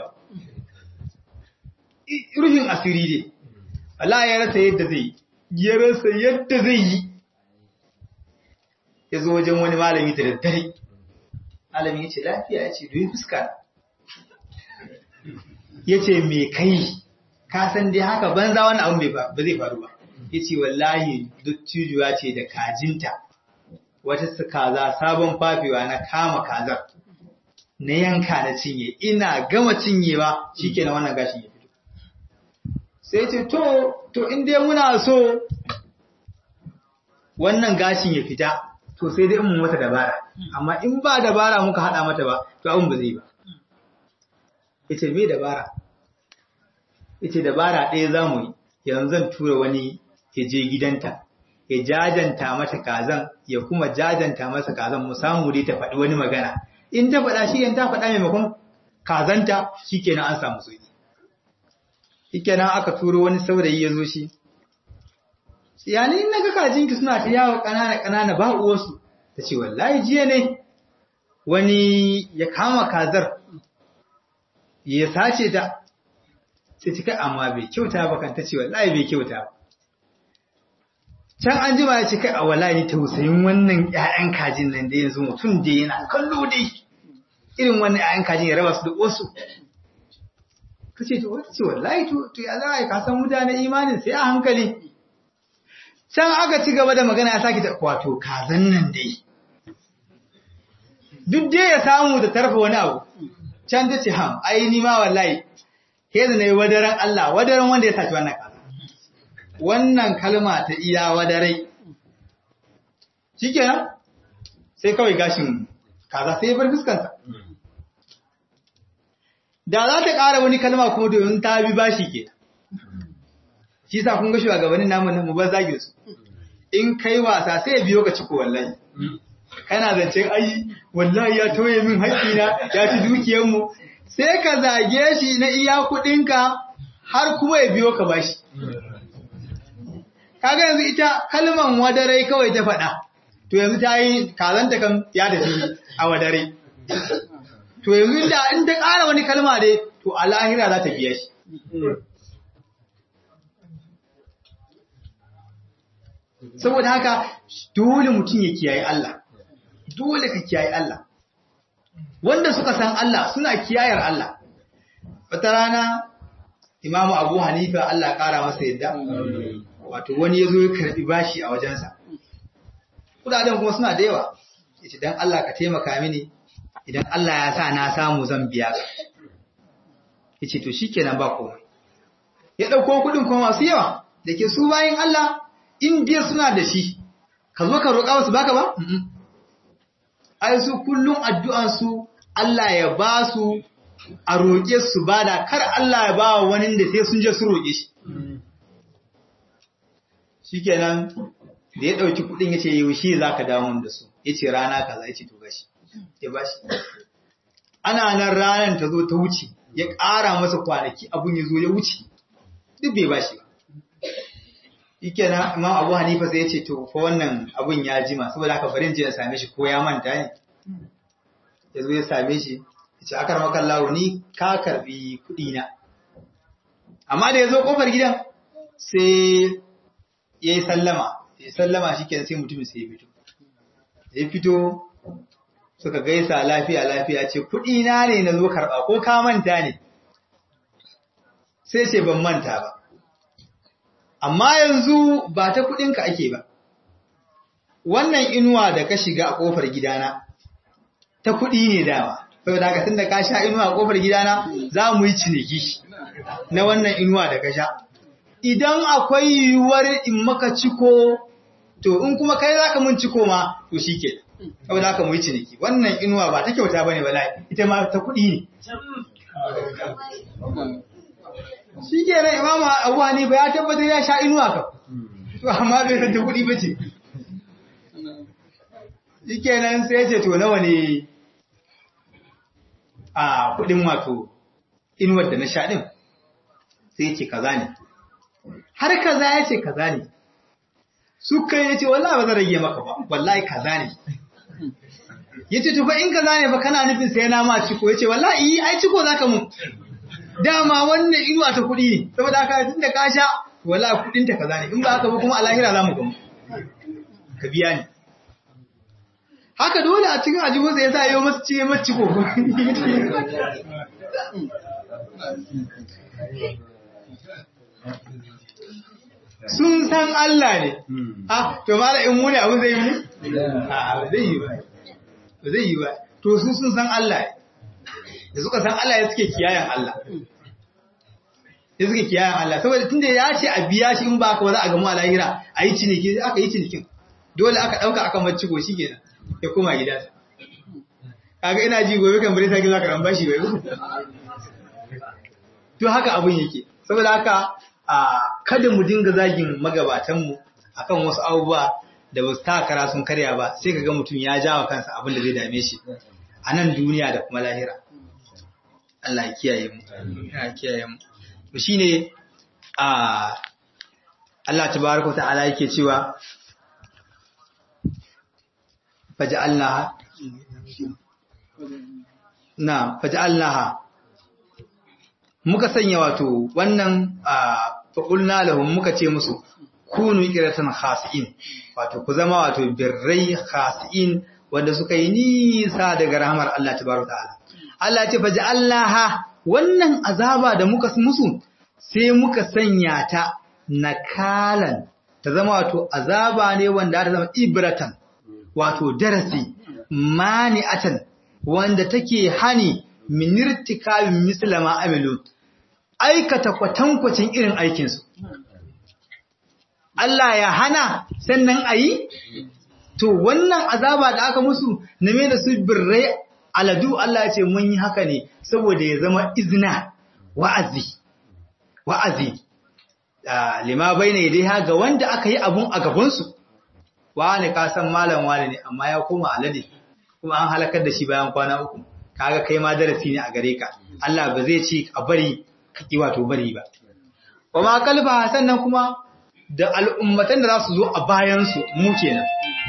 ruhin asiri ne Allah ya rasa yadda zai ya rasa yadda zai yi ya zo wajen wani malami da daddare malami ya ce lafiya ya ce domin fuska ya ce me kai ka san dai haka banza wani abin ba zai faru ba ya ce wallahi duk cijuwa ce da kajinta wata su kaza sabon fafewa na kama kazar na yanka na cinye ina gama cinyewa shi ke na wannan gashin ya fito sai ce to to in dai muna so wannan gashin ya fita to sai dai in mun mata dabara amma in ba dabara muka hada mata ba to abin ba zai ba yace me dabara yace dabara ɗaya zamu yi yanzu zan tura wani ya je gidanta ya jajanta mata kazan ya kuma jajanta masa kazan mu samu dai ta faɗi wani magana in ta faɗa shi ta faɗa maimakon kazanta shikenan an samu soki shikenan aka turo wani saurayi ya zo shi yani in naga kajinki suna ta yawo ƙanana ƙanana ba uwarsu ta ce wallahi jiya ne wani ya kama kazar ya sace ta sai ta kai amma bai kyauta ba kan ta ce wallahi bai kyauta ba can an jima ya ce kai a wallahi tausayin wannan ƴaƴan kajin nan da yanzu mutum da yana kallo dai irin wannan ƴaƴan kajin ya raba su da wasu ta ce to wata ce wallahi to ya za a yi kasan mutane imanin sai a hankali can aka ci gaba da magana ya sake ta wato kazan nan dai duk dai ya samu da tarfa wani abu can ta ce ham ai ni ma wallahi ke da nayi wadaran Allah wadaran wanda ya saci wannan kaza wannan kalma ta iya wadarai shikenan sai kawai gashin kaza sai ya bar fuskansa da za ta ƙara wani kalma kuma domin ta bi bashi ke shi sa kun ga shugabannin namu mu ba zage su in kai wasa sai ya biyo ka ciko wallahi kana zancen ai wallahi ya toye min haƙƙina ya ci dukiyarmu sai ka zage shi na iya kuɗinka har kuma ya biyo ka bashi kaga yanzu ita kalman wadarai kawai ta faɗa to yanzu ta yi kazanta kan ya da a wadare to yanzu da in ta ƙara wani kalma dai to a lahira za ta biya shi saboda haka dole mutum ya kiyaye Allah dole ka kiyaye Allah wanda suka san Allah suna kiyayar Allah wata rana imamu abu hanifa Allah ƙara masa yadda wato wani ya zo ya karɓi bashi a wajensa kudaden kuma suna da yawa ya ce don Allah ka taimaka mini idan Allah ya sa na samu zan biya ka ya ce to shi kenan ba komai ya ɗauko kuɗin kuma masu yawa da ke su bayan Allah in dai suna da shi ka zo ka roƙa wasu baka ba ai su kullum addu'ansu Allah ya ba su a roƙe su bada kar Allah ya ba wani da sai sun je su roƙe shi shikenan da ya ɗauki kuɗin ya ce yaushe za ka dawo da su ya ce rana kaza ya ce to gashi ya ba shi ana nan ranar ta zo ta wuce ya ƙara masa kwanaki abun ya zo ya wuce duk bai ba shi ba yake na imam abu hanifa sai ya ce to fa wannan abun ya jima saboda haka bari je ya same shi ko ya manta ne ya zo ya same shi ya ce akar makan lawo ni ka karbi kuɗi na amma da ya zo kofar gidan sai ya yi sallama ya sallama shi kenan sai mutumin sai ya fito ya fito suka gaisa lafiya lafiya ce kuɗi na ne na zo karɓa ko ka manta ne sai ce ban manta ba amma yanzu ba ta kuɗinka ake ba wannan inuwa da ka shiga a ƙofar gidana ta kuɗi ne dama saboda haka tunda ka sha inuwa a ƙofar gidana za mu yi ciniki na wannan inuwa da ka sha idan akwai yiwuwar in maka ciko to in kuma kai za ka mun ciko ma to shi ke saboda haka mu yi ciniki wannan inuwa ba ta kyauta ba ne ba ita ma ta kuɗi ne shi ke nan imama abu hanifa ya tabbatar ya sha inuwa ka to amma bai san ta kuɗi ba ce shi ke nan sai ce to nawa ne a kuɗin wato inuwar da na sha ɗin sai ce kaza ne har kaza ya ce kaza ne suka ya ce wallahi ba zan rage maka ba wallahi kaza ne yace to fa in kaza ne fa kana nufin sai na ma ciko yace wallahi ai ciko zaka mu dama wannan inuwa ta kuɗi ne saboda haka tunda ka sha wallahi kuɗin ta kaza ne in ba haka ba kuma a lahira za mu gamu ka biya ni haka dole a cikin ajibinsa ya sa yau masu ce masu ciko sun san Allah ne ah to mala in muni abu zai yi a ba zai yi ba ba zai yi ba to su sun san Allah ne da suka san Allah ya suke kiyayen Allah ya suke kiyayen Allah saboda tunda ya ce a biya shi in ba ka ba za a gamu a lahira a yi ciniki aka yi cinikin dole aka ɗauka aka mace ko shi kenan ya koma gida kaga ina ji gobe kan bare sake zaka ramba shi bai to haka abun yake saboda haka a kada mu dinga zagin magabatan mu akan wasu abubuwa da ba su takara sun karya ba sai kaga mutum ya jawa kansa abin da zai dame shi a nan duniya da kuma lahira Allah ya kiyaye mu ya kiyaye mu to shine a Allah tabaraka ta'ala yake cewa faj'alnaha na faj'alnaha muka sanya wato wannan faqulna lahum muka ce musu kunu qiratan khasiin wato ku zama wato birrai khasiin wanda suka yi nisa daga rahmar Allah tabaraka ta'ala Allah ya ce faj'alnaha wannan azaba da muka musu sai muka sanya ta nakalan ta zama wato azaba ne wanda ta zama ibratan wato darasi mani'atan wanda take hani minirtikabin mislama amilu aikata kwatankwacin irin aikinsu Allah ya hana sannan a yi to wannan azaba da aka musu na me da su birrai aladu Allah ya ce mun yi haka ne saboda ya zama izina wa'azi wa'azi lima bai ne dai ga wanda aka yi abun a gabansu wani ka san malam wani ne amma ya koma alade kuma an halakar da shi bayan kwana uku kaga kai ma darasi ne a gare ka Allah ba zai ce a bari ka ki wato bari ba kuma kalba sannan kuma da al'ummatan da za su zo a bayan su mu kenan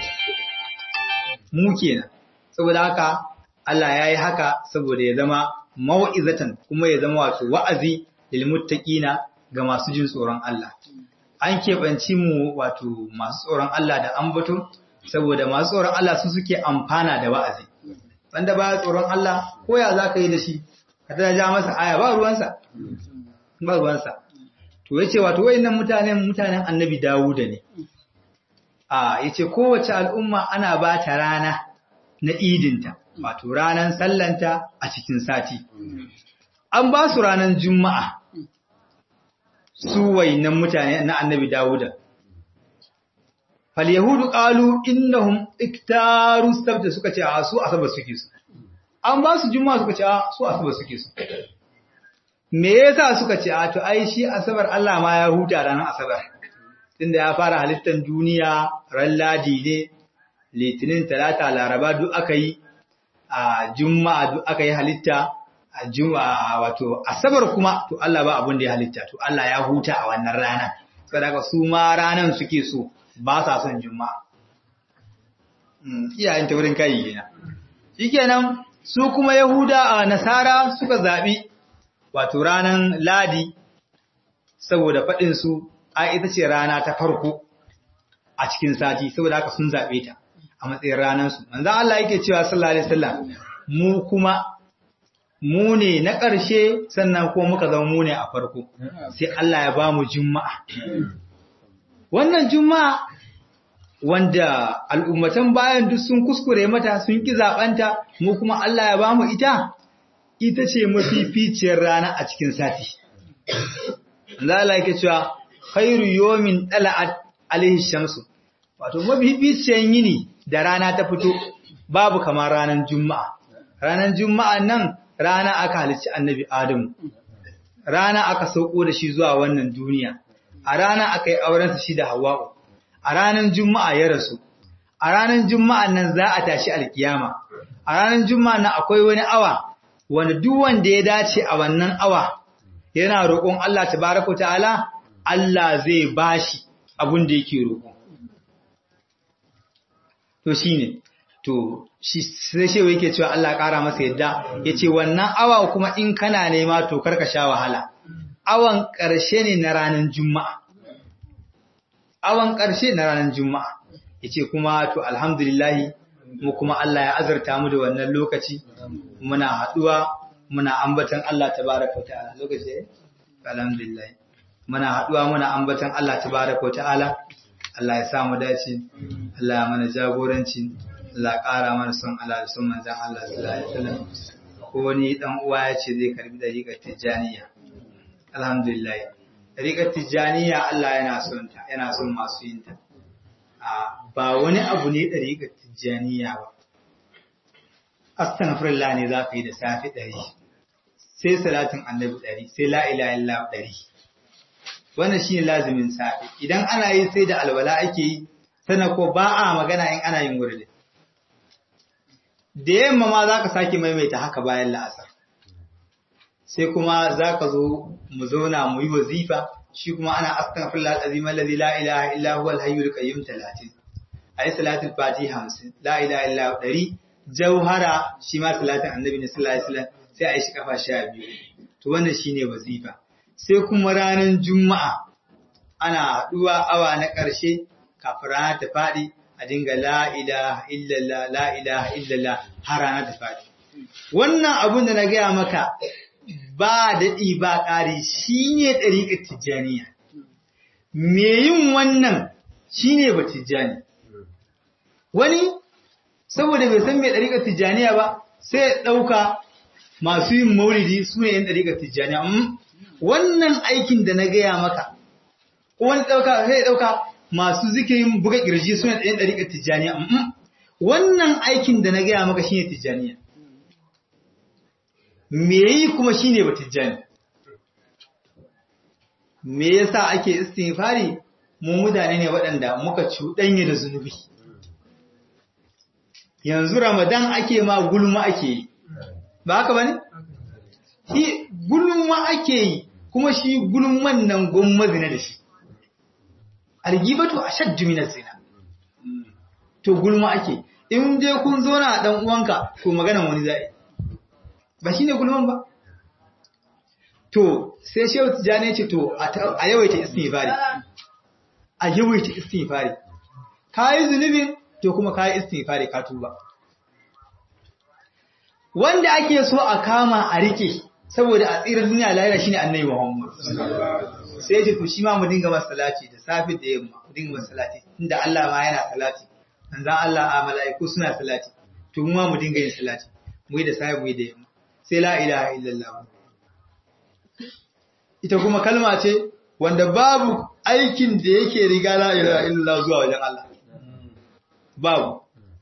mu kenan saboda haka Allah ya yi haka saboda ya zama mau'izatan kuma ya zama wato wa'azi lil muttaqina ga masu jin tsoron Allah an keɓanci mu wato masu tsoron Allah da ambato saboda masu tsoron Allah su suke amfana da wa'azi wanda ba tsoron Allah ko ya za ka yi da shi ka ta ja masa aya ba ruwansa ba ruwansa to ya ce wato wayannan mutanen mutanen annabi Dawuda ne a ya ce kowace al'umma ana ba ta rana na idinta wato ranar sallanta a cikin sati an ba su ranar juma'a su wainan mutane na annabi Dawuda. Fal Yahudu ƙalu innahum iktaru sabta suka ce a su asabar suke su. An ba su juma'a suka ce a su asabar suke su. Me yasa suka ce a to ai shi asabar Allah ma ya huta ranar asabar. Tunda ya fara halittar duniya ran ladi ne, litinin talata laraba duk aka yi, a juma'a duk aka yi halitta, a juma'a wato asabar kuma to Allah ba abin da ya halitta to Allah ya huta a wannan rana saboda su ma ranan suke so ba sa son juma'a iyayen ta wurin kai kenan shikenan su kuma yahuda a nasara suka zabi wato ranan ladi saboda fadin su a ita ce rana ta farko a cikin sati saboda haka sun zabe ta a matsayin ranan su manzo Allah yake cewa sallallahu alaihi wasallam mu kuma mu ne na ƙarshe sannan ko muka zama mu ne a farko sai Allah ya ba mu juma'a wannan juma'a wanda al'ummatan bayan duk sun kuskure mata sun ki zaɓanta mu kuma Allah ya ba mu ita ita ce mafificiyar rana a cikin sati Allah yake cewa khairu yomin ɗala'at alaihi shamsu wato mafificiyar yini da rana ta fito babu kamar ranar juma'a ranar juma'a nan rana aka halicci annabi Adamu, rana aka sauko da shi zuwa wannan duniya, a rana aka yi aurensa shi da Hawwa'u, a ranar Juma'a ya rasu, a ranar Juma'a nan za a tashi alkiyama, a ranar Juma'a nan akwai wani awa, wanda duk wanda ya dace a wannan awa, yana roƙon Allah tabaraka ta'ala, Allah zai bashi abin da yake roƙo. To shi ne, to shi sai shewa yake cewa Allah ƙara masa yadda ya ce wannan awa kuma in kana nema to karka sha wahala awan ƙarshe ne na ranar juma'a awan ƙarshe na ranar juma'a ya ce kuma to alhamdulillahi mu kuma Allah ya azarta mu da wannan lokaci muna haɗuwa muna ambatan Allah tabaraka ta'ala lokaci alhamdulillah muna haɗuwa muna ambatan Allah tabaraka ta'ala Allah ya sa mu dace Allah ya mana jagoranci Allah ya ƙara mana son Allah da son manzon Allah sallallahu alaihi wasallam ko wani dan uwa ya ce zai karbi dariƙar tijaniya alhamdulillah dariƙar tijaniya Allah yana son ta yana son masu yin ta ba wani abu ne dariƙar tijaniya ba astaghfirullah ne za ka yi da safi ɗari sai salatin annabi ɗari sai la ilaha illa ɗari wannan shine lazimin safi idan ana yi sai da alwala ake yi sana ko ba a magana in ana yin wurdi da yamma ma za ka sake maimaita haka bayan la'asar sai kuma za ka zo mu zauna mu yi wazifa shi kuma ana astaghfirullah alazim alladhi la ilaha illa huwa alhayyul qayyum 30 ayi salatul fatiha 50 la ilaha illa 100 jauhara shi ma salatin annabi ne sallallahu alaihi wasallam sai a yi shi kafa 12 to wannan shine wazifa sai kuma ranar juma'a ana haduwa awa na ƙarshe kafin rana ta faɗi a dinga la ilaha illallah la ilaha illallah har rana ta faɗi wannan abun da na gaya maka ba daɗi ba ƙari shine ɗariƙar tijjaniya me yin wannan shine ba tijjani wani saboda bai san mai ɗariƙar tijjaniya ba sai ya ɗauka masu yin maulidi su ne ‘yan ɗariƙar tijjaniya wannan aikin da na gaya maka ko wani ɗauka sai ya ɗauka masu zikirin buga ƙirji su ne ‘yan ɗariƙar tijjaniya wannan aikin da na gaya maka shi ne tijjaniya me yi kuma shi ne ba tijjani me yasa ake istighfari mu mutane ne waɗanda muka cuɗanya da zunubi yanzu Ramadan ake ma gulma ake yi, ba haka ba ne? Shi gulma ake yi, kuma shi gulman nan gwamma zina da shi. Algibatu a shaddu minar zina. To gulma ake, in dai kun zo na ɗan uwanka, to maganan wani za'i. Ba shi ne gulman ba? To, sai Shehu Tijjani ce to, a yawaita istighfari. A yawaita istighfari. Ka yi zunubin to kuma kayi istighfari ka tuba wanda ake so a kama a rike saboda a tsirar duniya lahira shine annabi Muhammad sai ce to shi ma mu dinga masa salati da safi da yamma mu dinga masa salati inda Allah ma yana salati manzon Allah a mala'iku suna salati to mu ma mu dinga yin salati mu yi da safi mu yi da yamma sai la ilaha illallah ita kuma kalma ce wanda babu aikin da yake riga la ilaha illallah zuwa wajen Allah babu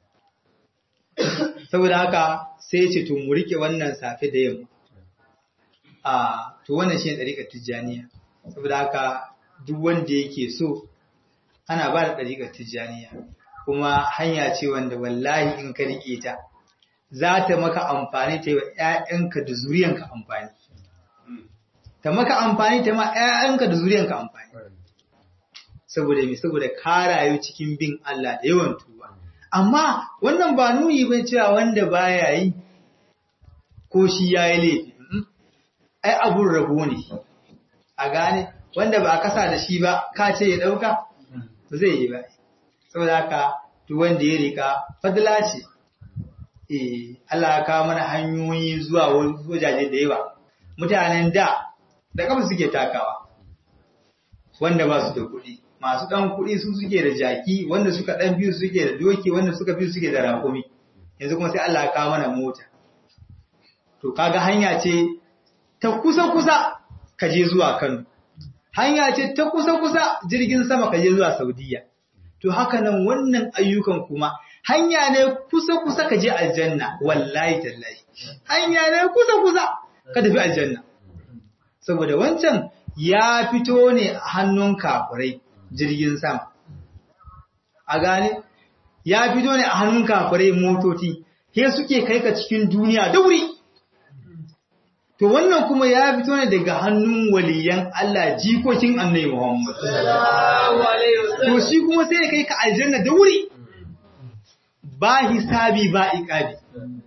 saboda haka sai ya ce to mu rike wannan safe da yamma a to wannan shine dariƙar tijjaniya saboda haka duk wanda yake so ana ba da dariƙar tijjaniya kuma hanya ce wanda wallahi in ka rike ta za ta maka amfani ta yi wa ‘ya'yanka da zuriyanka amfani ta maka amfani ta ma ‘ya'yanka da zuriyanka amfani saboda mai saboda ka rayu cikin bin Allah da yawan tuba amma wannan ba nuni bai cewa wanda baya yi ko shi ya yi laifi ai abun rabo ne a gane wanda ba a kasa da shi ba ka ce ya ɗauka ba zai yi ba saboda haka duk wanda ya rika fadla ce eh Allah ya kawo mana hanyoyi zuwa wajaje da yawa mutanen da da kafa suke takawa wanda ba su da kuɗi masu ɗan kuɗi su suke da jaki wanda suka ɗan biyu suke da doki wanda suka biyu suke da rakumi yanzu kuma sai Allah ya kawo mana mota to kaga hanya ce ta kusa-kusa ka je zuwa Kano hanya ce ta kusa-kusa jirgin sama ka je zuwa Saudiya to haka nan wannan ayyukan kuma hanya ne kusa-kusa ka je aljanna wallahi tallahi hanya ne kusa-kusa ka tafi aljanna saboda wancan ya fito ne a hannun kafirai jirgin sama. A gane, ya fito ne a hannun kafirai motoci, he suke kai ka cikin duniya da wuri. To wannan kuma ya fito ne daga hannun waliyan Allah jikokin annai Muhammad. To shi kuma sai ya kai ka aljanna da wuri. ba hisabi ba iqabi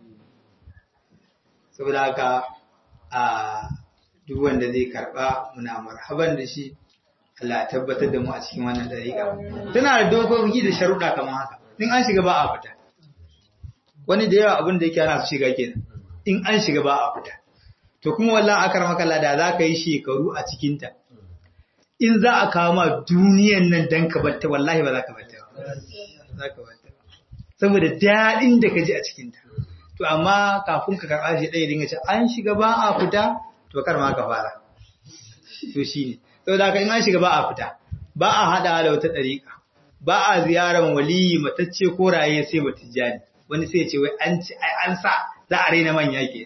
saboda haka a duk wanda zai karba muna marhaban da shi Allah ya tabbatar da mu a cikin wannan dariƙa tana da dokoki da sharuɗa kamar haka in an shiga ba a fita wani da yawa abin da yake ana su shiga kenan in an shiga ba a fita to kuma wallahi akar makalla da za ka yi shekaru a cikinta in za a kawo ma duniyan nan dan ka batta wallahi ba za ka batta ba za ka batta saboda daɗin da ka ji a cikinta to amma kafin ka karɓa shi ɗaya dinga ce an shiga ba a fita to kar ma ka fara to shi ne saboda haka in an shiga ba a fita ba a haɗa da wata ɗariƙa ba a ziyarar waliyi matacce ko raye sai ba tijjani wani sai ce wai an ci ai an sa za a raina manya ke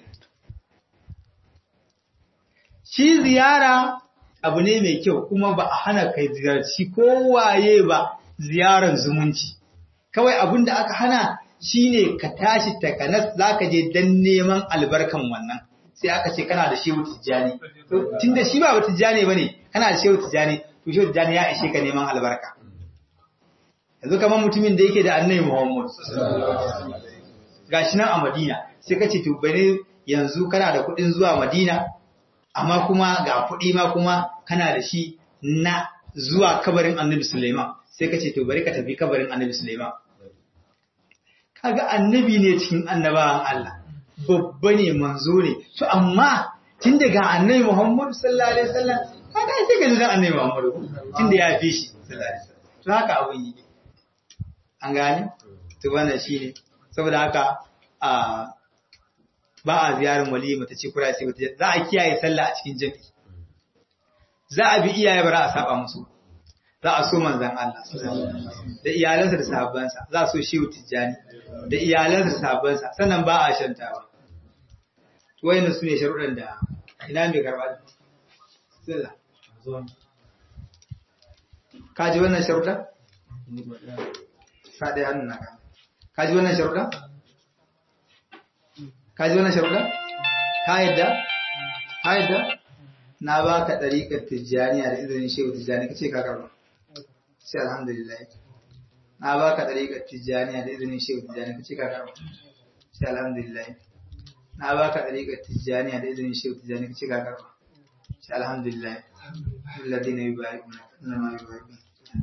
shi ziyara abu ne mai kyau kuma ba a hana kai ziyarci kowaye ba ziyarar zumunci kawai abin da aka hana shine ka tashi takanas zaka je dan neman albarkan wannan sai aka ce kana da shehu tijjani tunda shi ba tijjani bane kana da shehu tijjani to shehu tijjani ya ishe ka neman albarka yanzu kamar mutumin da yake da annabi Muhammad gashi nan a Madina sai ka ce to bane yanzu kana da kuɗin zuwa Madina amma kuma ga kuɗi ma kuma kana da shi na zuwa kabarin Annabi Sulaiman sai ka ce to bari ka tafi kabarin Annabi Sulaiman kaga annabi ne cikin annabawan Allah babba ne manzo ne to amma tun daga Annabi Muhammad sallallahu alaihi wasallam kaga sai ka ji Annabi Muhammad tun da ya fi shi sallallahu alaihi wasallam to haka abun yi an gane to wannan shine saboda haka a ba a ziyarar wali mata ce kura sai mata za a kiyaye sallah a cikin jami'i za a bi iyaye bara a saba musu za a so manzon Allah da iyalansa da sahabbansa za a so shehu tijjani da iyalansa da sahabbansa sannan ba a shantawa to wayannan sune sharuɗan da ina mai karba sallah ka ji wannan sharuɗan sa ɗaya hannun naka ka ji wannan sharuɗan ka ji wannan sharuɗa? ka yadda? ka yadda? na ba ka ɗariƙar tijjaniya da izinin shehu tijjani ka ce ka karɓa sai alhamdulillah na ba ka ɗariƙar tijjaniya da izinin shehu tijjani ka ce ka karɓa sai alhamdulillah na ba ka ɗariƙar tijjaniya da izinin shehu tijjani ka ce ka karɓa sai alhamdulillah alladhina yubayi'una innama yubayi'una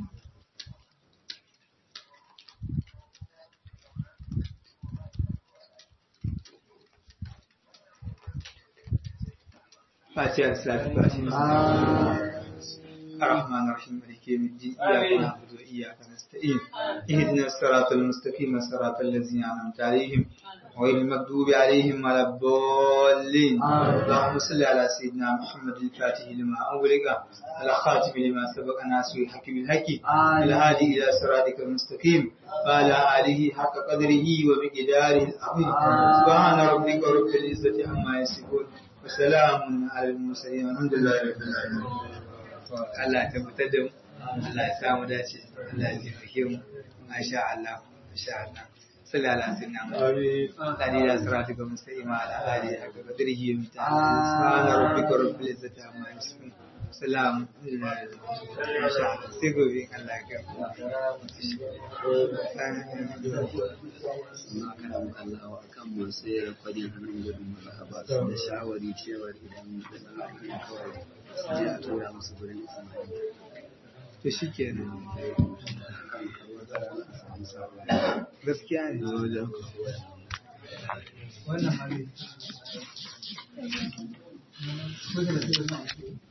فاتحة الصلاة الفاتحة الرحمن الرحيم مالك يوم الدين إياك نعبد وإياك نستعين اهدنا الصراط المستقيم صراط الذين أنعمت عليهم غير المغضوب عليهم ولا الضالين اللهم صل على سيدنا محمد الفاتح لما أغلق الخاتم لما سبق ناس الحق بالحق الهادي إلى صراطك المستقيم وعلى آله حق قدره ومقداره العظيم سبحان ربك رب العزة عما يصفون وسلام على المرسلين والحمد لله رب العالمين Allah ya tabbatar da mu Allah ya samu dace Allah ya taimake mu masha Allah masha Allah sallallahu alaihi wasallam amin kadi da salatu ga muslima ala ali haka qadrihi wa mitana subhana rabbika rabbil izzati amma yasifun salam masha Allah sai gobe Allah ya Allah kan mun sai rakwadin hannun gudun marhaba da shawari cewar idan da tsarin kawai sai a tura musu gurin ismail to shi ke gaskiya ne wannan hali